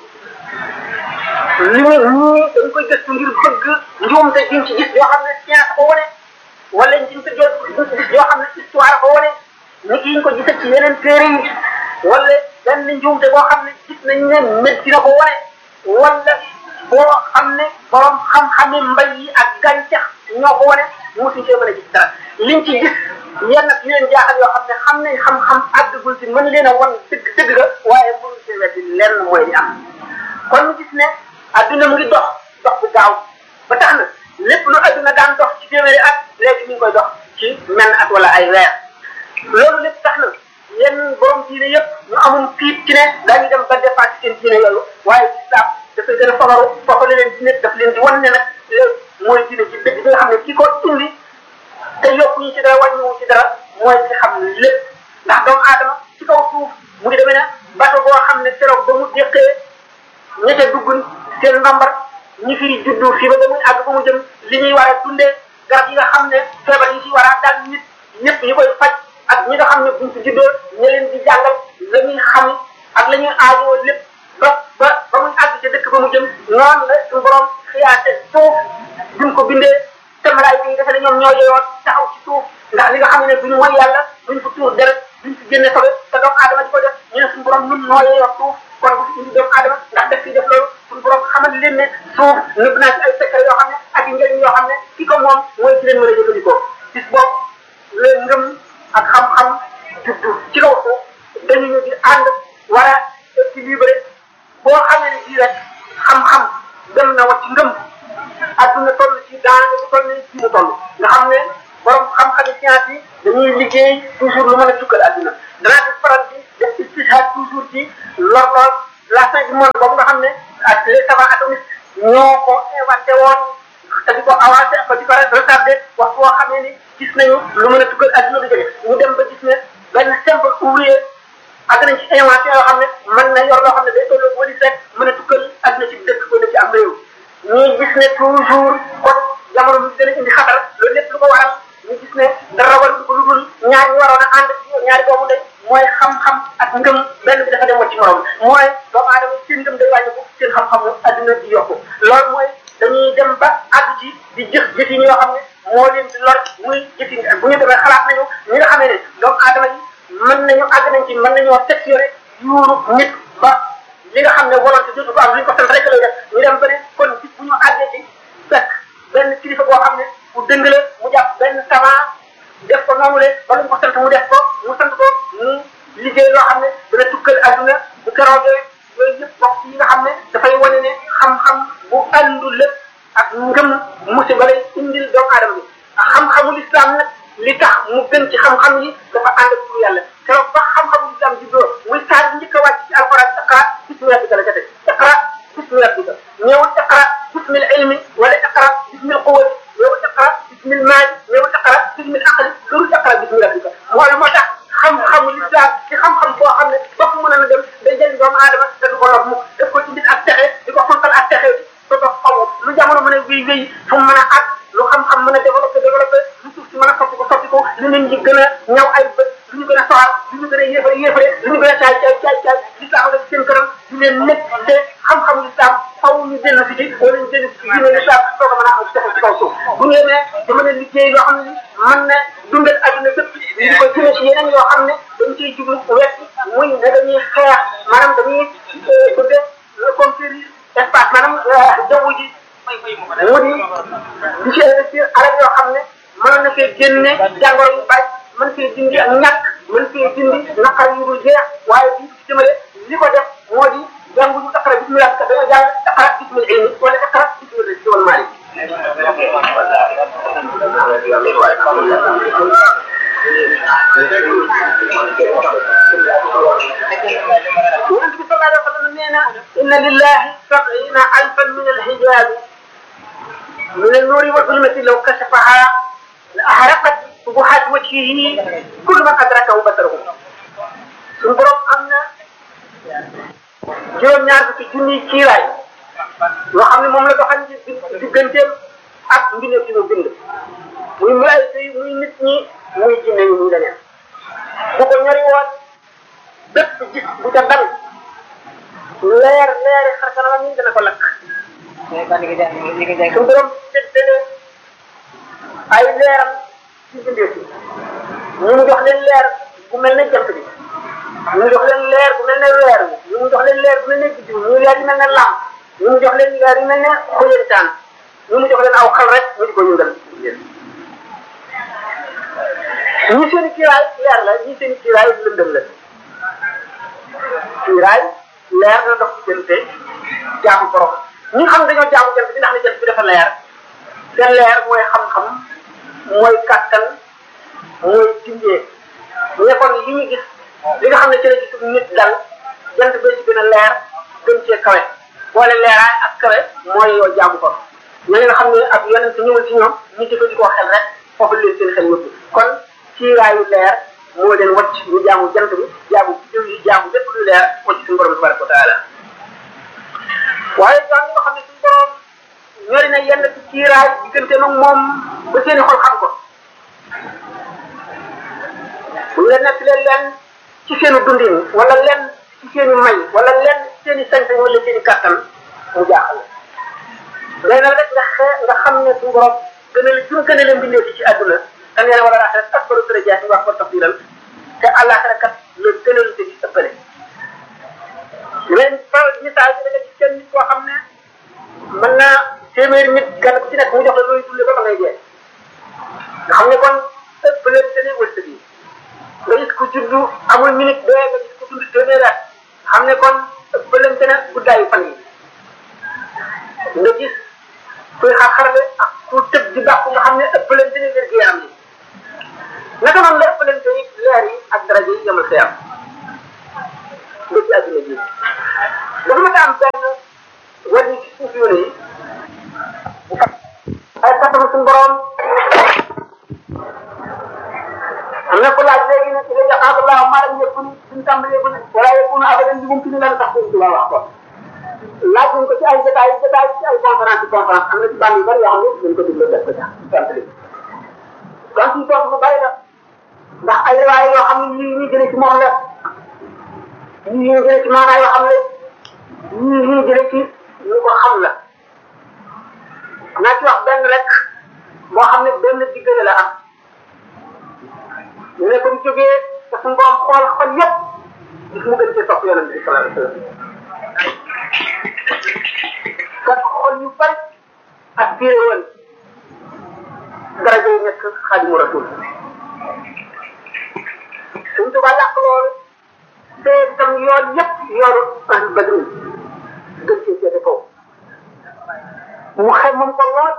li ñu ñii dañ koy gëstu ngir bëgg njuumte diñ ci gis yoo xam ne science ko wane wala diñ ko jot gis yoo xam ne histoire ko wane ni ki ñu ko gisee ci yeneen téere yi wala benn njuumte boo xam ne gis nañ ne médecine ko wane wala boo xam ne borom xam-xami mbay yi ak gàncax ñoo ko wane mosuñ cee mën a gis dara liñ ci gis yenn yu leen jaaxal yoo xam ne xam nañ xam-xam àggagul ci mën leen a wan dëgg dëgg ga waaye mënuñ cee weddi lenn mooy li am kon ñu gis ne adduna mu ngi dox dox bu gaaw ba tax na lépp lu adduna daan dox ci téeméeri at léegi mi ngi koy dox ci menn at wala ay weer loolu lépp tax na yenn borom diine yëpp ñu amul tiit ci ne daañu dem ba dépassé seen diine yooyu waaye islam dafay gën a fagaru foofale leen diine daf leen di wan ne nag léegi mooy diine ci dëgg bi nga xam ne ki ko indi te yokkuñu ci dara wàññiwu ci dara mooy ci xam lépp ndax doomu aadama ci kaw suuf mu ngi demee ne bato boo xam ne keroog ba mu déqee ña ca dugg seen ndambar ñi fi juddu fii ba ba muy àgg ba mu jëm li ñuy war a dundee garab yi nga xam ne feebar yi ci war a daal nit ñëpp ñu koy faj ak ñi nga xam ne buñ ci juddoo ña leen di jàngal la ñuy xam ak la ñuy aajoo lépp ba ba ba muy àgg ca dëkk ba mu jëm noonu la suñu borom xiyaate suuf duñ ko bindee te malaayika yi defe ne ñoom ñoo yeyoo taxaw ci suuf ndax li nga xam ne duñu mooy yàlla duñ fa tuur deret duñ fi génne sobe te doomu aadama di ko def ñu ne suñu borom ñun noo yeyoo suuf kon bu fi indi doomu aadama ndax def fi def loolu suñu borom xamal leen ne suuf nëbb naa ci ay secret yoo xam ne ak i njëriñ yoo xam ne ki ko moom mooy ci leen mën a jëfandikoo bis boobu leen ngëm ak xam-xam juddu ci kaw suuf dañu ñu di ànd war a équilibré boo xamee ne bii rek xam-xam dem na wa ci ngëm adduna toll ci daanaka bu toll nii ci mu toll nga xam ne borom xam-xami science yi dañuy liggéey toujours lu mën a tukkal adduna danaa def faral di def istishhad toujours ci lor lor la fin du monde monde boobu nga xam ne ak les savants atomistes ñoo ko inventé woon te di ko avancé ko di ko retardé waxtu woo xam ne ni gis nañu lu mën a tukkal adduna bi jóge ñu dem ba gis ne benn simple ouvrier ak nañ ci invention yoo xam ne mën na yor loo xam ne day tolloo wali rek mën a tukkal adduna ci dëkk wala ci am réew ñuy gis ne toujours kon jamono bi gën a indi xatar loolu lépp lu ko waral ñu gis ne dara war ko lu dul ñaar ñu waroon a ànd ñaari doomu ndey mooy xam-xam ak ngëm benn bi dafa dem ci morom mooy doomu aadama seen ngëm day wàññi ko seen xam-xam adduna di yokku loolu mooy dañuy dem ba àgg ci di jëf jëfin yoo xam ne moo leen di lor muy jëfin bu ñu demee xalaat nañu ñi nga xamee ne doomu aadama yi mën nañu àgg nañ ci mën nañoo sectionné yuuru nit ba li nga xam ne volonté dootu ko am li ñu ko sant rek lay def ñu dem ba ne kon bis bu ñu àggee ci fekk benn kilifa boo xam ne bu dëng la mu jàpp benn savant def ko noonu le ba lu mu ko sant mu def ko mu sant ko mu liggéey loo xam ne dana tukkal adduna bu keroogee yooyu yëpp bokk yi nga xam ne dafay wane ne xam-xam bu àndul lépp ak ngëm musiba lay indil doomu aadama bi xam-xamul islam nag li tax mu gën ci xam-xam yi dafa ànd ak tur yàlla keroog ba xam-xamul islam juddoo muy saar bi njëkk a wàcc ci alquran iqra bismi rabbika la ca teg iqra bismi rabbika ñëwul iqra bismil ilmi wala iqra bismil quwwati ñëwul iqra bismil maali ñëwul iqra bismil aqli loolu iqra bismi rabbika mooy moo tax xam-xamul islam ci xam-xam boo xam ne bopp mën na dem day jëriñ doomu aadama te du ko lor mukk daf ko indil ak texe di ko fontal ak texe te doo xamu lu jamono mën a wéy wéy fu mu mën a àgg lu xam-xam mën a développé développé lu suuf si mën a soppi ko soppi ko lu nit ñi gën a ñaw ay bët lu ñu gën a soxar lu ñu gën a yéefare yéefare lu ñu gën a caay caay caay caay l'islam nga seen kanam di leen nekk te xam-xamu l'islam faw ñu dellu si ci wala ñu dellu si diine l'islam soo ko mën a am texe ci kaw suuf bu ñu yemee da mën a liggéey loo xam ne mën na dundal adduna bépp ñu di ko jëme si yeneen yoo xam ne dañ ciy jublu wet muy ne dañuy xeex maanaam dañuy bëgg a conquérir espace maanaam jaww ji mu di di ci investir alal yoo xam ne mën na fee génne jàngoro yu bari mën fee dindi ak ñàkk mën fee dindi naqar yu dul jeex waaye bi ci jëmale li ko def moo di jàngu ñu iqra bismillah ka dañoo jàng iqra bismil ilmi wala iqra bismil rizqi wal maali yonent bi sallallahu alayhi wa sallam nee na inna lillahi sab'ina alfan min alhijabi من النور والظلمة لو كشفها لأحرقت سبحات وجهه كل من أدركه بصره suñu borom am na juróom-ñaar fukki junniy kiiraay yoo xam ne moom la doxal ci digganteem ak mbindeef ci mu bind muy malaayika yi muy nit ñi muy jinne yi muy leneen bu ko ñori woon bépp gis bu ca dal leer leeri xar kanamam yi dana ko lakk suñu borom séddale ay leeram ci bindee fi ñu mu jox leen leer bu mel ne jant bi ñu mu jox leen leer bu mel ne weer bi ñu mu jox leen leer bu mel ne biddiw ñu leer yi mel ne lamp ñu mu jox leen leer yi mel ne xoyantaan ñu mu jox leen aw xal rek ñu di ko yëngal ñi seen kiiraay leer la ñi seen kiiraay lëndëm la kiiraay leer na dox ci jënte jaamu borom ñi xam dañoo jaamu jant bi ndax ne jant bi dafa leer seen leer mooy xam-xam mooy kàttan mooy dindee ñu ne kon li ñu gis li nga xam ne ci la gis nit dal jant bee ci gën a leer gën cee kawe boole leeraay ak kawe mooy yoo jaamu ko ñooñu nga xam ne ak yonent ñëwul ci ñoom ñu jëfandikoo xel rek foofu leen seen xel yóbbu kon ciiraayu leer moo leen wacc ñu jaamu jant bi jaamu jiw yi jaamu lépp lu leer wacc suñu borom tabaraka wa taala waaye jaam ñi nga xam ne suñu borom ñori na yenn ci ciiraay diggante mag moom ba seeni xol xam ko bu ñu la nekk leen leen ci seeni dundin wala leen ci seeni may wala leen ci seeni sañ-sañ wala seeni kàttan mu jaaxal léegi nag rek nga xe nga xam ne suñu borom gën a suñu gën a leen bindee ci àdduna te nee na wala laaxira ak baru darajaat yi wax ko tafdiral te àllaaxira kat la gën a lu ci ëppale leen fa misaal bi da nga gis kenn nit koo xam ne mën naa téeméeri nit kenn ku ci nekk mu jox la looy dundee ba ba ngay dee nga xam ne kon ëpp leen seen i wërsëg yi nga gis ku juddu amul minute dee nga gis ku dund téeméeri at xam ne kon ëpp leen seen guddaayu fan yi nga gis kuy xar-xarle ak ku tëb di bàqu nga xam ne ëpp leen seen wér gi yaram yi naka noonu la ëpp leen seen leer yi ak daraja yi yemal xëyam nga ci àdduna ji dafa ma am benn wàllu ci suuf yoon yi bu fa ay kattan suñu borom am na ko laaj léegi ne ila yaqaab allahu ma lam yakun suñu tàmbalee ko ne wala yakunu abadan bi mumkin lan tax suñu tubaab wax ko laaj nañ ko ci ay jotaay jotaay ci ay conférence conférence am na ci bànn yu bëri yoo xam ne dañ ko déglu def ko ca tàmbali kon ci tontu bu bëri la ndax ay riwaay yoo xam ne ñii ñuy jëlee ci moom la ñii ñuy jëlee ci maanaa yoo xam ne ñii ñuy jëlee ci ñu ko xam la naa ci wax benn rek moo xam ne benn diggante la am ñu ne ko mu jógee te suñu borom xool xol yëpp gis mu gën cee sopp yonent bi sallallahu alayhi wa sallam kat xol yu bari ak téere woon daraja yi nekk xaadimu rasul suñ tuba làq loolu te itam yoon yëpp yoonu ahlu badrin gën cee seete kaw mu xem moom ko lool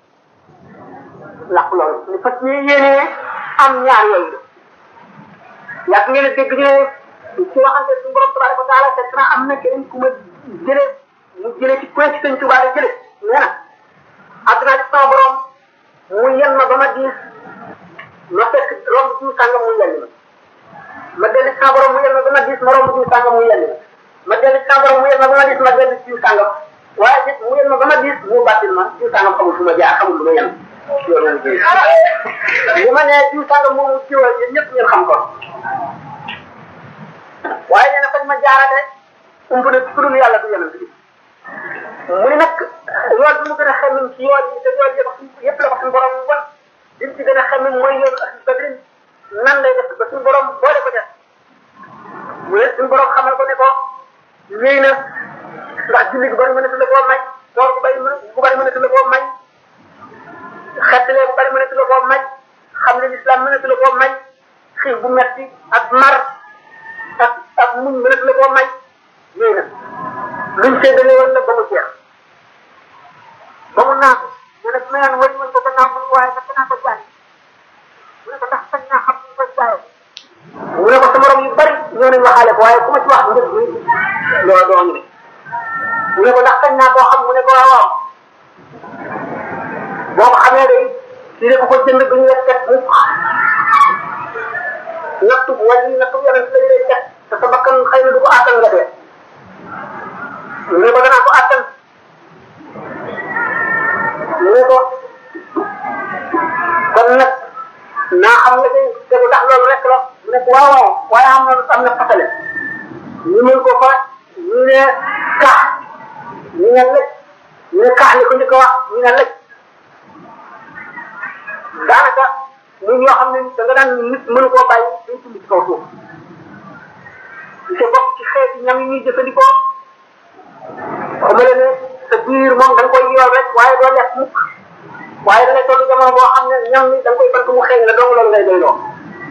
làq loolu ni fas ñu yéenee am ñaar yooyu yàgg ngeen a dégg ñu ne ci waxante suñu borom tabaraka wa taala fekk na am na keneen ku ma jëlee mu jëlee ci point ci sëñ Tuubaa la jëlee nee na àdduna ci sama borom mu yen ma ba ma diis ma fekk romb diw sàngam mu yenn ma ma dellu ci sama borom mu yen ma ba ma diis ma romb diw sàngam mu yenn ma ma dellu ci sama borom mu yen ma ba ma diis ma dellu ci diw sàngam waaye it mu yen ma ba ma diis mu bàttil ma diw sàngam xamul fu ma jaar xamul lu ma yenn li ma nee diw sàngam moomu jiwal yéen ñëpp ngeen xam ko waaye nee na fañ ma jaarale ump na ci dul yàlla du yonent bi mu ne nag yoon bi mu gën a xemmin ci yoon yi te yoon yëpp yëpp la ko suñu borom wan li mu ci gën a xemmin mooy yoon ahlu badrin nan lay def ba suñu borom boole ko def mu ne suñu borom xamal ko ne ko wéy na ndax julli gu bari mënatu la koo may koor gu bari gu bari mënatu la koo may xettalee bu bari mënatu la koo may xam ne l'islam mënatu la koo may xiif bu metti ak mar ak ak muñ mënatu la koo may wéy na luñ séddale woon la ba mu jeex ba mu naan mu ne ma naan wëñ woon ko gannaaw mu waaye nag danaa ko jaay mu ne ko ndax sañ naa xam ñu ko jaayee mu ne ko sa morom yu bari ñoo nañ waxaale ko waaye ku ma ci wax njëg bi loolu doo ñu ne mu ne ko ndax sañ naa koo xam mu ne ko waaw waaw boo ko xamee day si ne ko ko jënd duñu la teg mukk nattu wala nattu yonent lañ lay teg te sa bakkan xëy na du ko àttan nga dee mu ne ko danaa ko àttan mu ne ko kon nag naa xam nga tey tegu ndax loolu rek la mu ne ko waaw waaw waaye am na am na fasale ñu mën ko fa ñu ne kax ñu ne lëj ñu ne kax li ko njëkk a wax ñu ne lëj daanaka muy ñoo xam ne da nga daan nit mënu koo bàyyi day tund ci kaw suuf di sa bokk ci xeeti ñam yi ñuy jëfandikoo xamale ne sa biir moom da nga koy yool rek waaye doo lekk mukk waaye da ngay toll jamono boo xam ne ñam ni da nga koy bank mu xeeñ la dong loolu ngay doy loo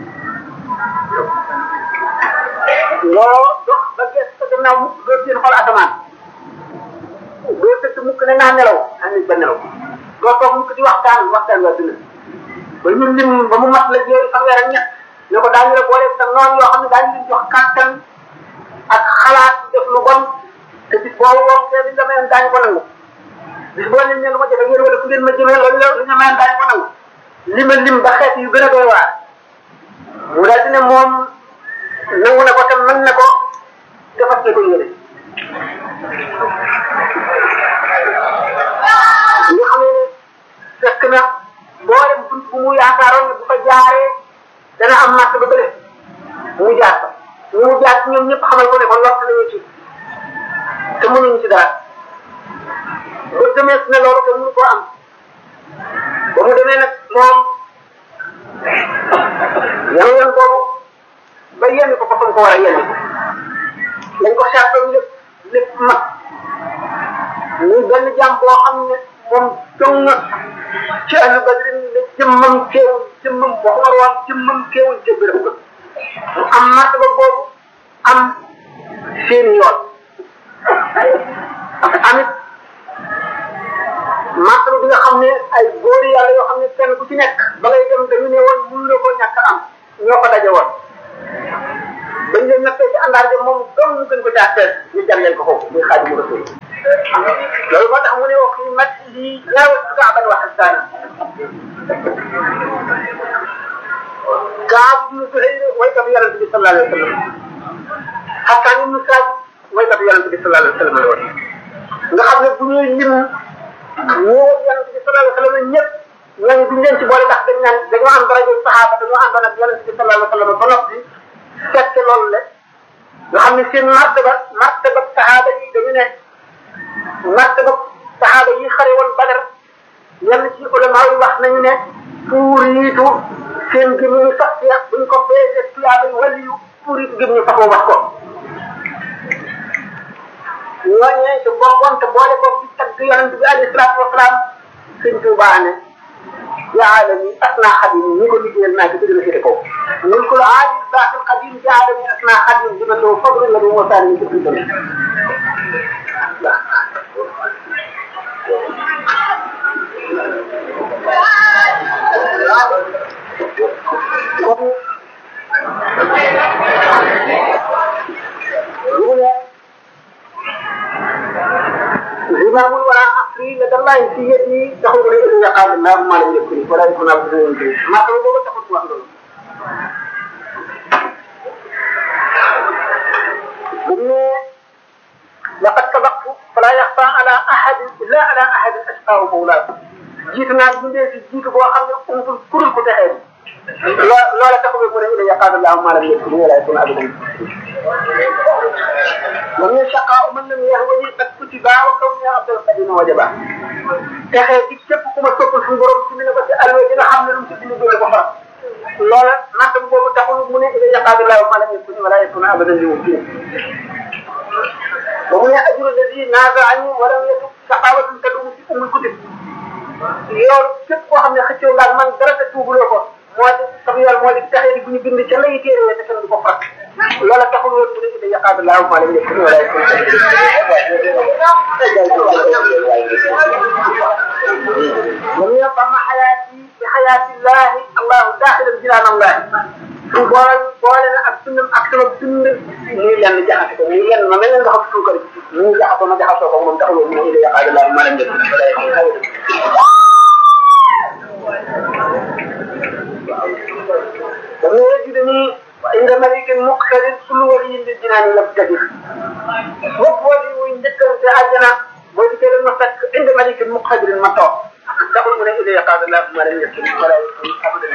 loo dox ba gees sa gannaaw mukk doo seen xool asamaan doo tëdd mukk ne naa nelaw naa nit ba nelaw doo toog mukk di waxtaan waxtaan waa dina ba ñu lim ba mu mat la jéeri fanweer ak ñett ne ko daañu la boole sa noon yoo xam ne daañu leen jox kàttan ak xalaat def lu bon te bis boobu moom kee li nga mayoon daañu ko nangu bis boo leen ne lu ma jafe ngeen wala fu ngeen ma jëmee loolu la li nga mayoon daañu ko nangu li ma lim ba xeet yu gën a doy waar mu daal di ne moom nangu na ko te mën na ko te fas na ko yéene nga xam ne fekk na mboolem bunt bu mu yaakaaroon ne bu fa jaaree dana am màtt ba bële mu jaar fa ñu mu jaar ci ñoom ñëpp xamal ko ne ko lott nañu ci te mënuñu ci dara ba demee ne loolu te mënu koo am ba mu demee nag moom yan yan boobu ba yenn ko ko fa ko war a yenn ko dañ ko seetlu lépp lépp mat muy benn jàmm boo xam ne moom dong ci ahlu badrin ne jëmmam teewul jëmmam waxuma woon jëmmam teewul ca béréb ba mu am martaba boobu am seen yoon amit martaba bi nga xam ne ay góori yàlla yoo xam ne kenn ku ci nekk ba ngay dem dañu ne woon mënu la ko ñàkk am ñoo ko daje woon bañ leen nattee ci àndaar ja moom dong mu gën ko caa teel ñu jàlleel ko foofu muy xaadimu rasul loolu moo tax mu ne wax fi mat lii ñaawal su kaaban wax ak saani kaab ibnu Zuhayr waykat yonente bi sallallahu alayhi wa sallam Xasaan ibnu Saad waykat yonente bi sallallahu alayhi wa sallam la woon nga xam ne bu ñuy lim ñoo yonente bi sallallahu alayhi wa sallam ñëpp ñooñu duñ leen ci boole ndax dañ naan dañoo am daraja saxaaba dañoo àndoon ak yonente bi sallallahu alayhi wa sallam ba noppi fekk loolu le nga xam ne seen martaba martaba saxaaba yi dañu ne martaba saxaaba yi xare woon Badar yenn ci ulama yi wax nañu ne pour yiitu seen gëm ñu sax ci buñ ko peese tuyaaba yi wàllu yu pour yiitu gëm ñu saxoo wax ko ñooñee te bokkoon te boole ko ci tagg yonente bi alayhi salaatu wasalaam sëñ Tuubaa ne jaalani asna xadim ñi ko liggéeyal naa ci gën a féete kaw mun ko aadi baaxil xadim jaalani asna xadim dina loo fadru la du mosaani ñu ci dëgg kon mu ne زمام ولا عقلي لدى الله في يدي تقول لي إذا قال الله ما لم يكن ولا يكون عبد الله ما تقول له تقول واحد لقد سبقت فلا يخفى على أحد إلا على أحد أشقاه مولاه جيتنا من في جيت بو خامن أمتل كل كو تخيل لولا تقول من إذا قال الله ما لم يكن ولا يكون عبد الله ومن شقاء من لم يهوني قد كتب وكوني عبد القديم وجبا texee di képp ku ma toppal suñu borom ci mi ne ko ci alwe dina xam ne lu mu ci bind doole ko faram loola nattam boobu taxul mu ne ila yaqaadu laahu ma lam yakun wala yakun abadan li mumkin ba mu ne ajru alladi naazaani walam yatub saqawatun tadumu fi umul kutub yow képp koo xam ne xëccoo laal man dara te tuubuloo ko moo di sam yoon moo di texee di bu ñu bind ca lay téere te kenn du ko fàtt loola taxul woon mu ne ila yaqaadu laahu ma lam yakun wala yakun ومن يطمع حياتي بحياة الله الله داخل جنان الله su boole boole na ak sundam ak sama dund muy lenn jaxase ko muy lenn ma mel ne nga xam suukar muy jaxasoo ma jaxasoo ko moom taxuloo mu ne ila yaqaadu laahu ma lam yakun wala yakun ومن يجدني عند ملك مقتدر كل ولي للجنان يبتدر bopp wali muy njëkkante àjjana boo di kee ma fekk indi malik muqtadir ma toog taxul mu ne ila yaqaadu laa ma lam yakun wala yakun abadan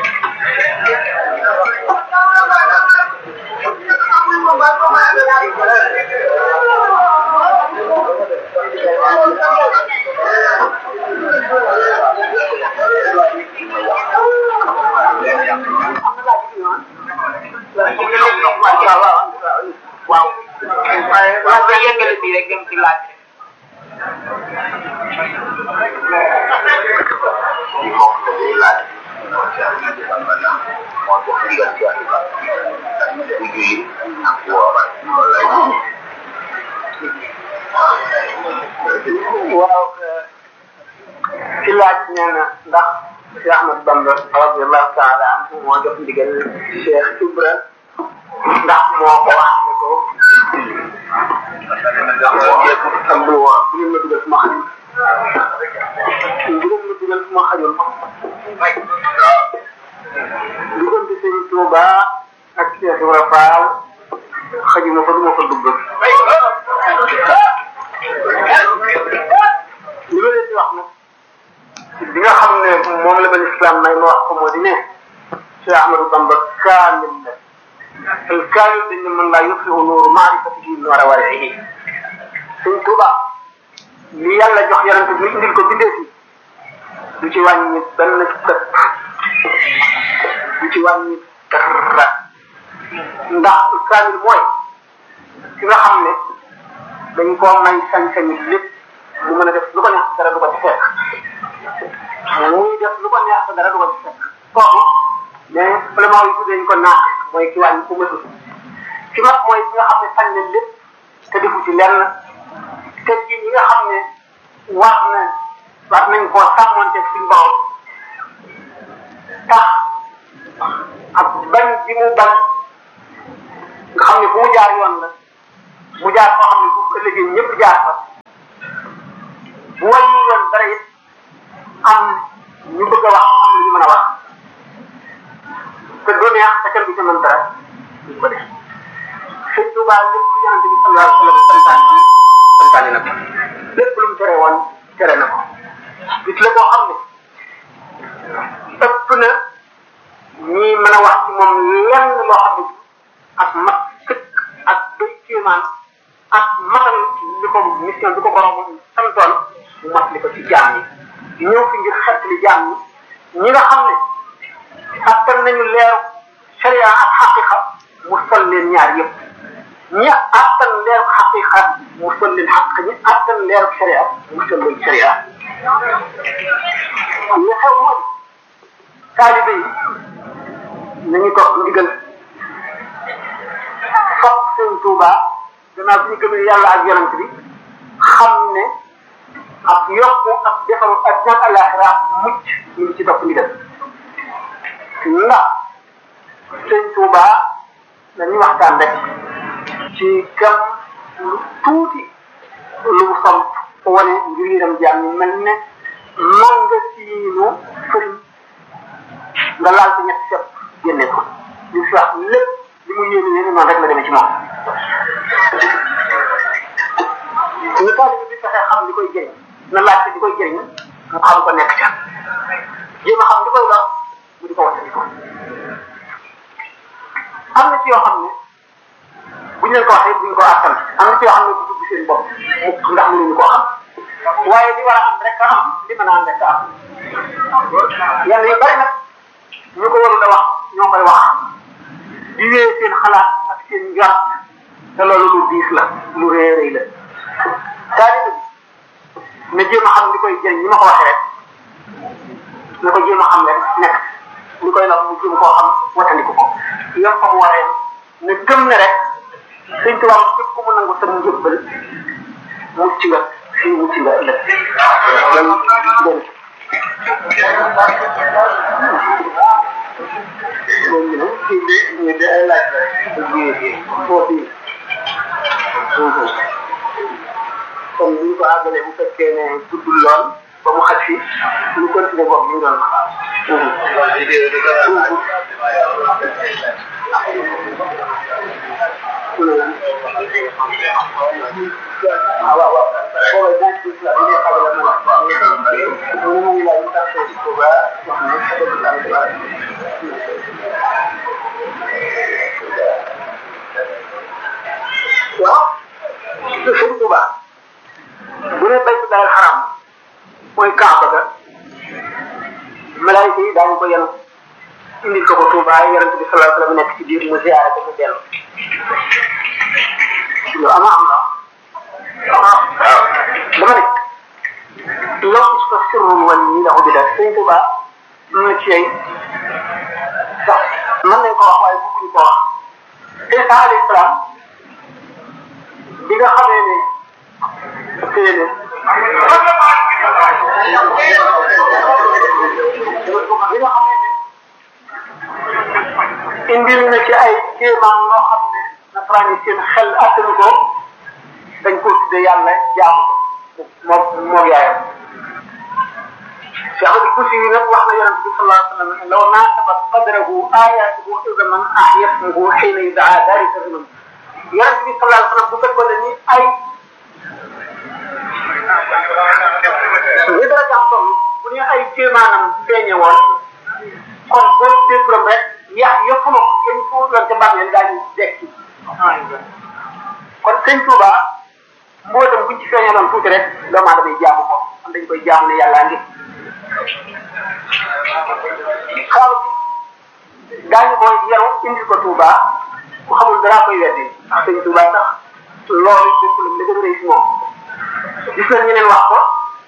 waaw waaye waaw nga yëngale bii rek dem ci laaj di mbokk la day laaj moo ci am di bambana moo jox ndigal ci wax bu julli ak woor loolu lay waaw ci laaj nee na ndax Cheikh Ahmad Bamba radiallahu taala anhu moo jox ndigal Cheikh Ibra ndax moo ko wax ne ko am bu wa bu ngeen ma dugal fu ma xajul bu ngeen ma dugal fu ma xajul diggante sëñ Touba ak Cheikh Ibra Fall xajuma fa du ma fa dugg li ma leen di wax nag bi nga xam ne moom la ban islam may ma wax ko moo di ne Cheikh Ahmadou Bamba kaamil la al kaamil dañ ne mën laa yutfiu nuuru maarifatihi noora warihi sëñ Tuuba li yàlla jox yonent bi indil ko bindee fi du ci wàññi benn sëpp du ci wàññi dara ndax kaamil mooy ki nga xam ne dañ koo may sañ-sañu lépp mu mën a def lu ko neex dara du ko ci fekk muy def lu ko neex dara du ko ci fekk kooku mais vraiment yi tuddee ñu ko naaq mooy ki wàññi ku mësul ki mag mooy ki nga xam ne sañ na lépp te defu ci lenn te ji ñi nga xam ne wax na wax nañ koo sàmmante suñu borom tax ak bañ bi mu bañ nga xam ne fu mu jaar yoon la mu jaar koo xam ne bu ëllëgee ñëpp jaar fa bu wàññi yoon dara it am ñu bëgg a wax am lu ñu mën a wax te doo neex te kenn du ca mën dara ñu ko def sëñ Tuubaa lépp lu yonente bi sallallahu alayhi wa sallam santaane santaane na ko lépp lu mu tere woon tere na ko gis la boo xam ne ëpp na ñi mën a wax ci moom lenn loo xam ne ak mat sëkk ak doy kéemaan ak matal li ko mission bi ko borom santoon mu mat li ko ci jaam yi ñëw fi ngir xett li jaam ñi ñi nga xam ne attan nañu leeru sharia ak xaqiqa mu sol leen ñaar yëpp ñi attan leeru xaqiqa mu sol leen xaq ñi attan leeru sharia mu sol leen sharia li xew mooy taalibe yi nañu topp ndigal foog seen Tuuba gannaaw bi ñu gëmee yàlla ak yonent bi xam ne ak yokku ak defaru ak ñaan àllaaxira mucc ñu ngi ci topp ndigal ndax sëñ Tuuba dañuy waxtaan rek ci kam lu tuuti lu mu som wane ngir ñu dem jaam ñu mel ne man nga siinu fëriñ nga laal ci ñetti sepp génne ko li fi wax lépp li mu yéene yéene noonu rek la demee ci moom ñu taalibe bi fexe xam li koy jëriñ na laajte li koy jëriñ mu xam ko nekk ca jéem a xam li koy lor mu di ko wattandi ko am na ci yoo xam ne buñ leen ko waxee buñ ko àttan am na ci yoo xam ne bu dugg seen bopp mukk ndax mënuñu koo xam waaye li war a am rek a am li mën a am rek a am yàlla yu bari nag ñu ko warul a wax ñoo koy wax di wéyee seen xalaat ak seen njort te loolu lu diis la lu rëy rëy la taalibe bi na jéem a xam li koy jëriñ ni ma ko waxee rek na ko jéem a xam rek nekk li koy lor mu jéem koo xam watandiku ko yom ko mu waree ne gëm ne rek sëñ tubaab képp ku mu nangu sa njëbbal mucc nga fii mucc nga ëllëg loolu dégg moom ñu ne kii bi ñu de ay laaj la ji foofu yi kon bu ñu ko àggalee bu fekkee ne guddul lool ba mu xaj fi ñu continuer boog ñu doon waaw waaw booba dinaa ci la ñu xamal la mo ñu ñu la ñu tax ci ko ba wax ne xamal la waaw ci sëñ Tuba bu ne baytu daal xaram mooy kaaba ga malaayika yi daañu ko yenu indil ko ko Tuba yonente bi sallallahu alayhi wa sallam nekk ci biir mu ziyaare ko mu dellu lu ama am la waaw dama ne loolu su ko sirrul wal ñi la ubbi def sëñ Tuba am na ci ay sax mën nañ ko wax waaye bëgguñu ko wax Isa alayhi salaam bi nga xamee ne téye ne bi nga xamee ne indil na ci ay kéemaan loo xam ne nasaraan yi seen xel attanu ko dañ ko tudde yàlla jaamu ko moom moom yaayam Cheikh Abdou Koussi yi nag wax na yonente bi sallallahu alayhi wa sallam law naasabat qadrahu ayatuhu izaman ahyasmuhu xiina yudaa dalika zaman yonente bi sallallahu alayhi wa sallam bu fekkoon ne ni ay li dara jam toll bu ñu ay kéemaanam feeñe woon kon boo déggoon rek yax yëpp ma yéen fu doon ca mbàmmeel daañu dekki kon sëñ Touba mbootam buñ ci feeñaloon tuuti rek doomu aadama yi jaamu ko am dañ koy jaamu ne yàlla ngi xaw daañu ko yaru indil ko Touba ku xamul dara koy weddi ndax sëñ Touba sax loolu bokkul li gën a rëy si moom gis nañ ñeneen wax ko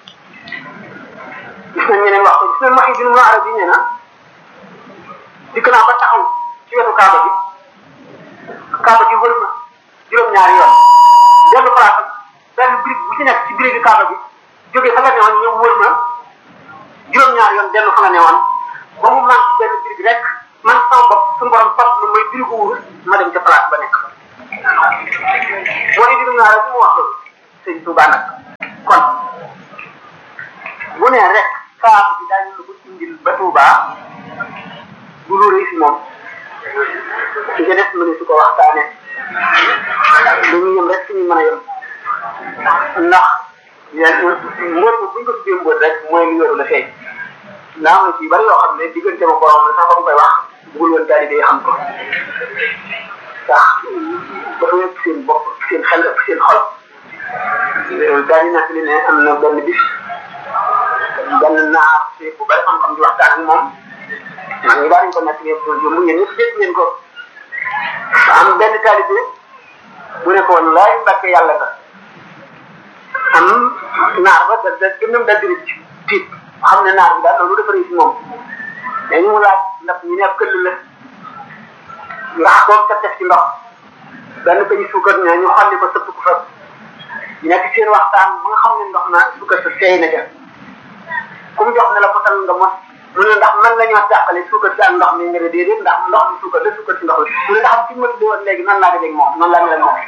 gis nañ ñeneen wax ko gis nañ wax yi dina mu arab yi nee na dikk naa ba taxaw ci wetu kaaba gi kaaba gi wër na juróom-ñaari yoon dellu place benn brique bu ci nekk ci brique kaaba gi jógee fa nga ne woon ñëw wër na juróom-ñaari yoon dellu fa nga ne woon ba mu manqué benn brique rek man sama bopp suñu borom fas lu mooy brique wurus ma dem ca place ba nekk moo di dugg naa rek mu wax loolu sëñ Touba nag kon bu ne rek saabu bi daañu la ko indil ba Touba du lu rëy si moom ci nga def mëne su ko waxtaane dañuy yem rek suñu mën a yem ndax yéen mbóot bu ñu ko tuddee mbóot rek mooy li wéru la feeñ ndax am na ci bari yoo xam ne diggante ma borom la sax ba mu koy wax bugul woon taalibe yi xam ko ndax dafa yëg seen bopp seen xel ak seen xol daal di nekk li ne am na benn bis benn naar si bu bari xam-xam di waxtaan ak moom man ñu daal ko nekk ngeen ko jëm yéen ñëpp dégg ngeen ko am benn taalibe bu ne ko wallaay mbàkke yàlla nga am naar ba da da gënam da di ci tiit xam ne naar bi daal loolu dafa rëy si moom mais ñu mu laaj ndax ñu ne ab këll la ndax boobu sa def ci ndox benn peñu suukar ñaa ñu xolli ko sëpp ko fa ñu nekk seen waxtaan ba nga xam ne ndox na suukar sa seey na ca ku mu jox ne la potal nga mos mu ne ndax man la ñoo jàppale suukar si ak ndox mi nga ne déedéet ndax ndox mi suukar la suukar si ndox la mu ne ndax fi ma tuddee woon léegi nan laa dajeg moom noonu laa mel moom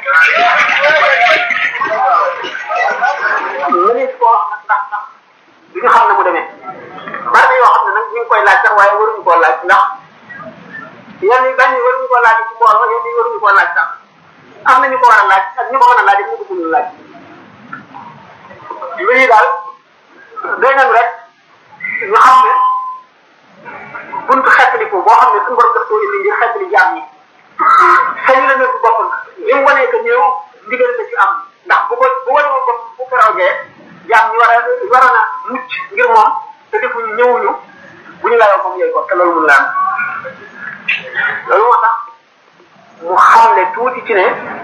mënees koo wax nag ndax ndax du ñu xam ne mu demee bari na yoo xam ne nag ñu ngi koy laaj sax waaye waruñu koo laaj ndax yenn yi benn yi waruñu koo laaj ci mbooloo yenn yi waruñu koo laaj sax am na ñu ko war a laaj ak ñu ko mën a laaj ak ñu ko mënul laaj mbir yi daal doy nañu rek ñu xam ne buntu xettaliku boo xam ne suñu borom daf koo indi ngir xettali jaam ñi sañu la nekk boppam li mu wanee que ñëw ndigal la ci am ndax bu ko bu wane ko bopp bu ko rawgee jaam ñi war a waroon a mucc ngir moom te defuñu ñëwuñu bu ñu layoo comme yooyu ko te loolu mun la am loolu moo tax mu xamle tuuti ci ne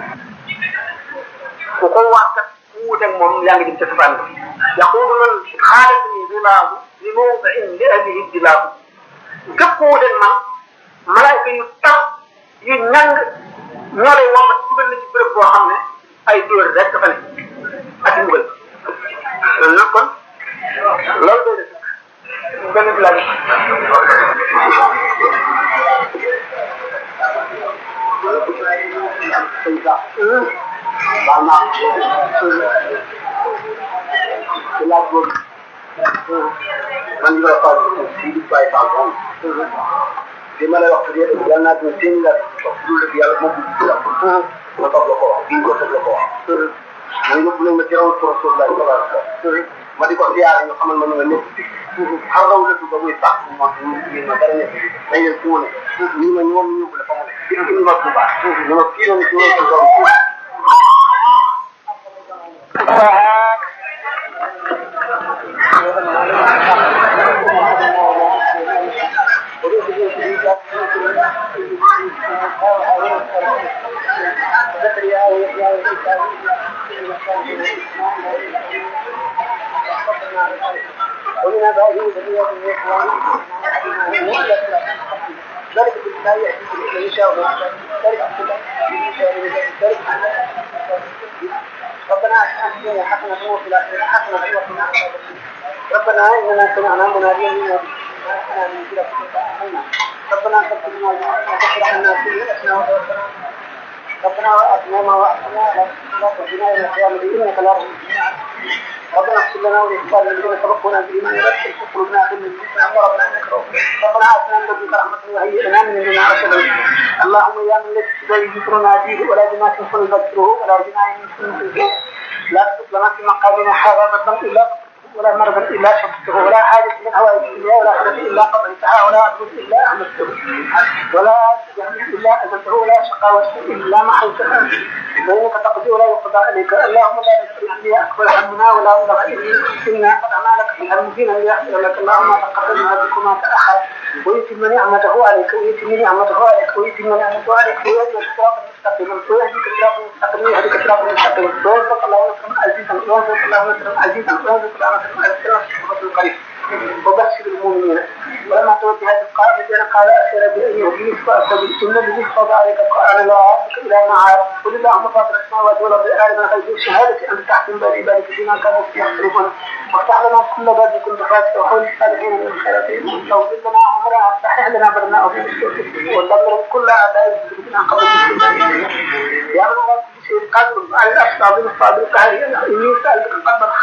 ku ko wax kat ku wuteeg moom yaa ngi jëm ca safaan bi yaquudu man xaalatani rilaahu li mawdain li ahlihi dilaahu képp ku wuteeg man malaayka yu taw yu ñàng ñoo lay womat dugal na ci béréb boo xam ne ay dóor rek dafa ne ak mbugal loolu nag kon loolu doy na sëkk benn laaj waaw naa ci laaj boobu man ñu la faal si di bàyyi faal moom li ma lay wax yëpp yal naa dina seen la wax dul dëgg yàlla moom du la ma toog la ko wax bii ko toog la ko wax man yóbbu nañ ma ci rawu pour rasulullah sallallahu alayhi wasallam ma di ko siyaare ñu xamal ma ne nga nekk xar raw lëtu ba muy sax mo ñu ma dara nekk dañ leen fu mu ne ñu ma ñoom ñu yóbbu la fa mu ne ñu ma bu baax ñu ma fii doon ci ñoom doon ومن آبائه وذريته ذلك بالله يهدي من يشاء ذلك ذلك ربنا آتنا في الدنيا حسنة وفي الآخرة حسنة وقنا عذاب ربنا إننا سمعنا مناديا ينادي ربنا تغفر لنا وتغفر عنا كل أسنا وتوفنا ربنا وآتنا ما وعدتنا لا تهدنا إلى القيامة إنك لا ربنا اغفر لنا ولإخواننا الذين سبقونا بالإيمان ولا تجعل قلوبنا غلا للذين ربنا إنك رؤوف ربنا آتنا من لدنك رحمة وهيئ لنا من أمرنا رشدا اللهم يا من ليس بذي ذكرنا به ولا جناح فنذكره ولا جناح فنذكره لا تكتب لنا في مقامنا هذا ذنبا إلا ولا مرضا الا شفته ولا حاجه من هوائج الدنيا ولا حدث الا قضيتها ولا عدو الا احمدته ولا جهل الا اذنته ولا شقاوه الا محيتها فانك تقضي ولا يقضى عليك اللهم لا نسال عني اكبر همنا ولا مبلغ علمنا انا قد اعمالك في المدينه ليغفر لك اللهم تقبل منا بكما تاخر ويتم نعمته عليك ويتم نعمته عليك ويتم نعمته عليك ويهديك صراطا مستقيما ويهديك صراطا مستقيما ويهديك صراطا مستقيما ويرزق الله نصرا عزيزا ويرزق الله نصرا عزيزا ويرزق الله نصرا عزيزا وبشر المؤمنين ولما توجه القائل قال أسير بأن يهديني فأستجب إن الذي فرض عليك القرآن لا أعرفك إلى ما عارف قل اللهم فاطر السماوات والأرض عالم الغيب والشهادة أنت تحكم بين عبادك فيما كانوا فيه يختلفون وافتح لنا كل باب كنت فاتح وحول الصالحين من الخيرات واغفر لنا عمرنا واصلح لنا بدنا وفي السوء ودمر كل أعداء بنا قبل يا من على كل شيء قادر على الأفضل بالفاضل قهري إني سألتك قدر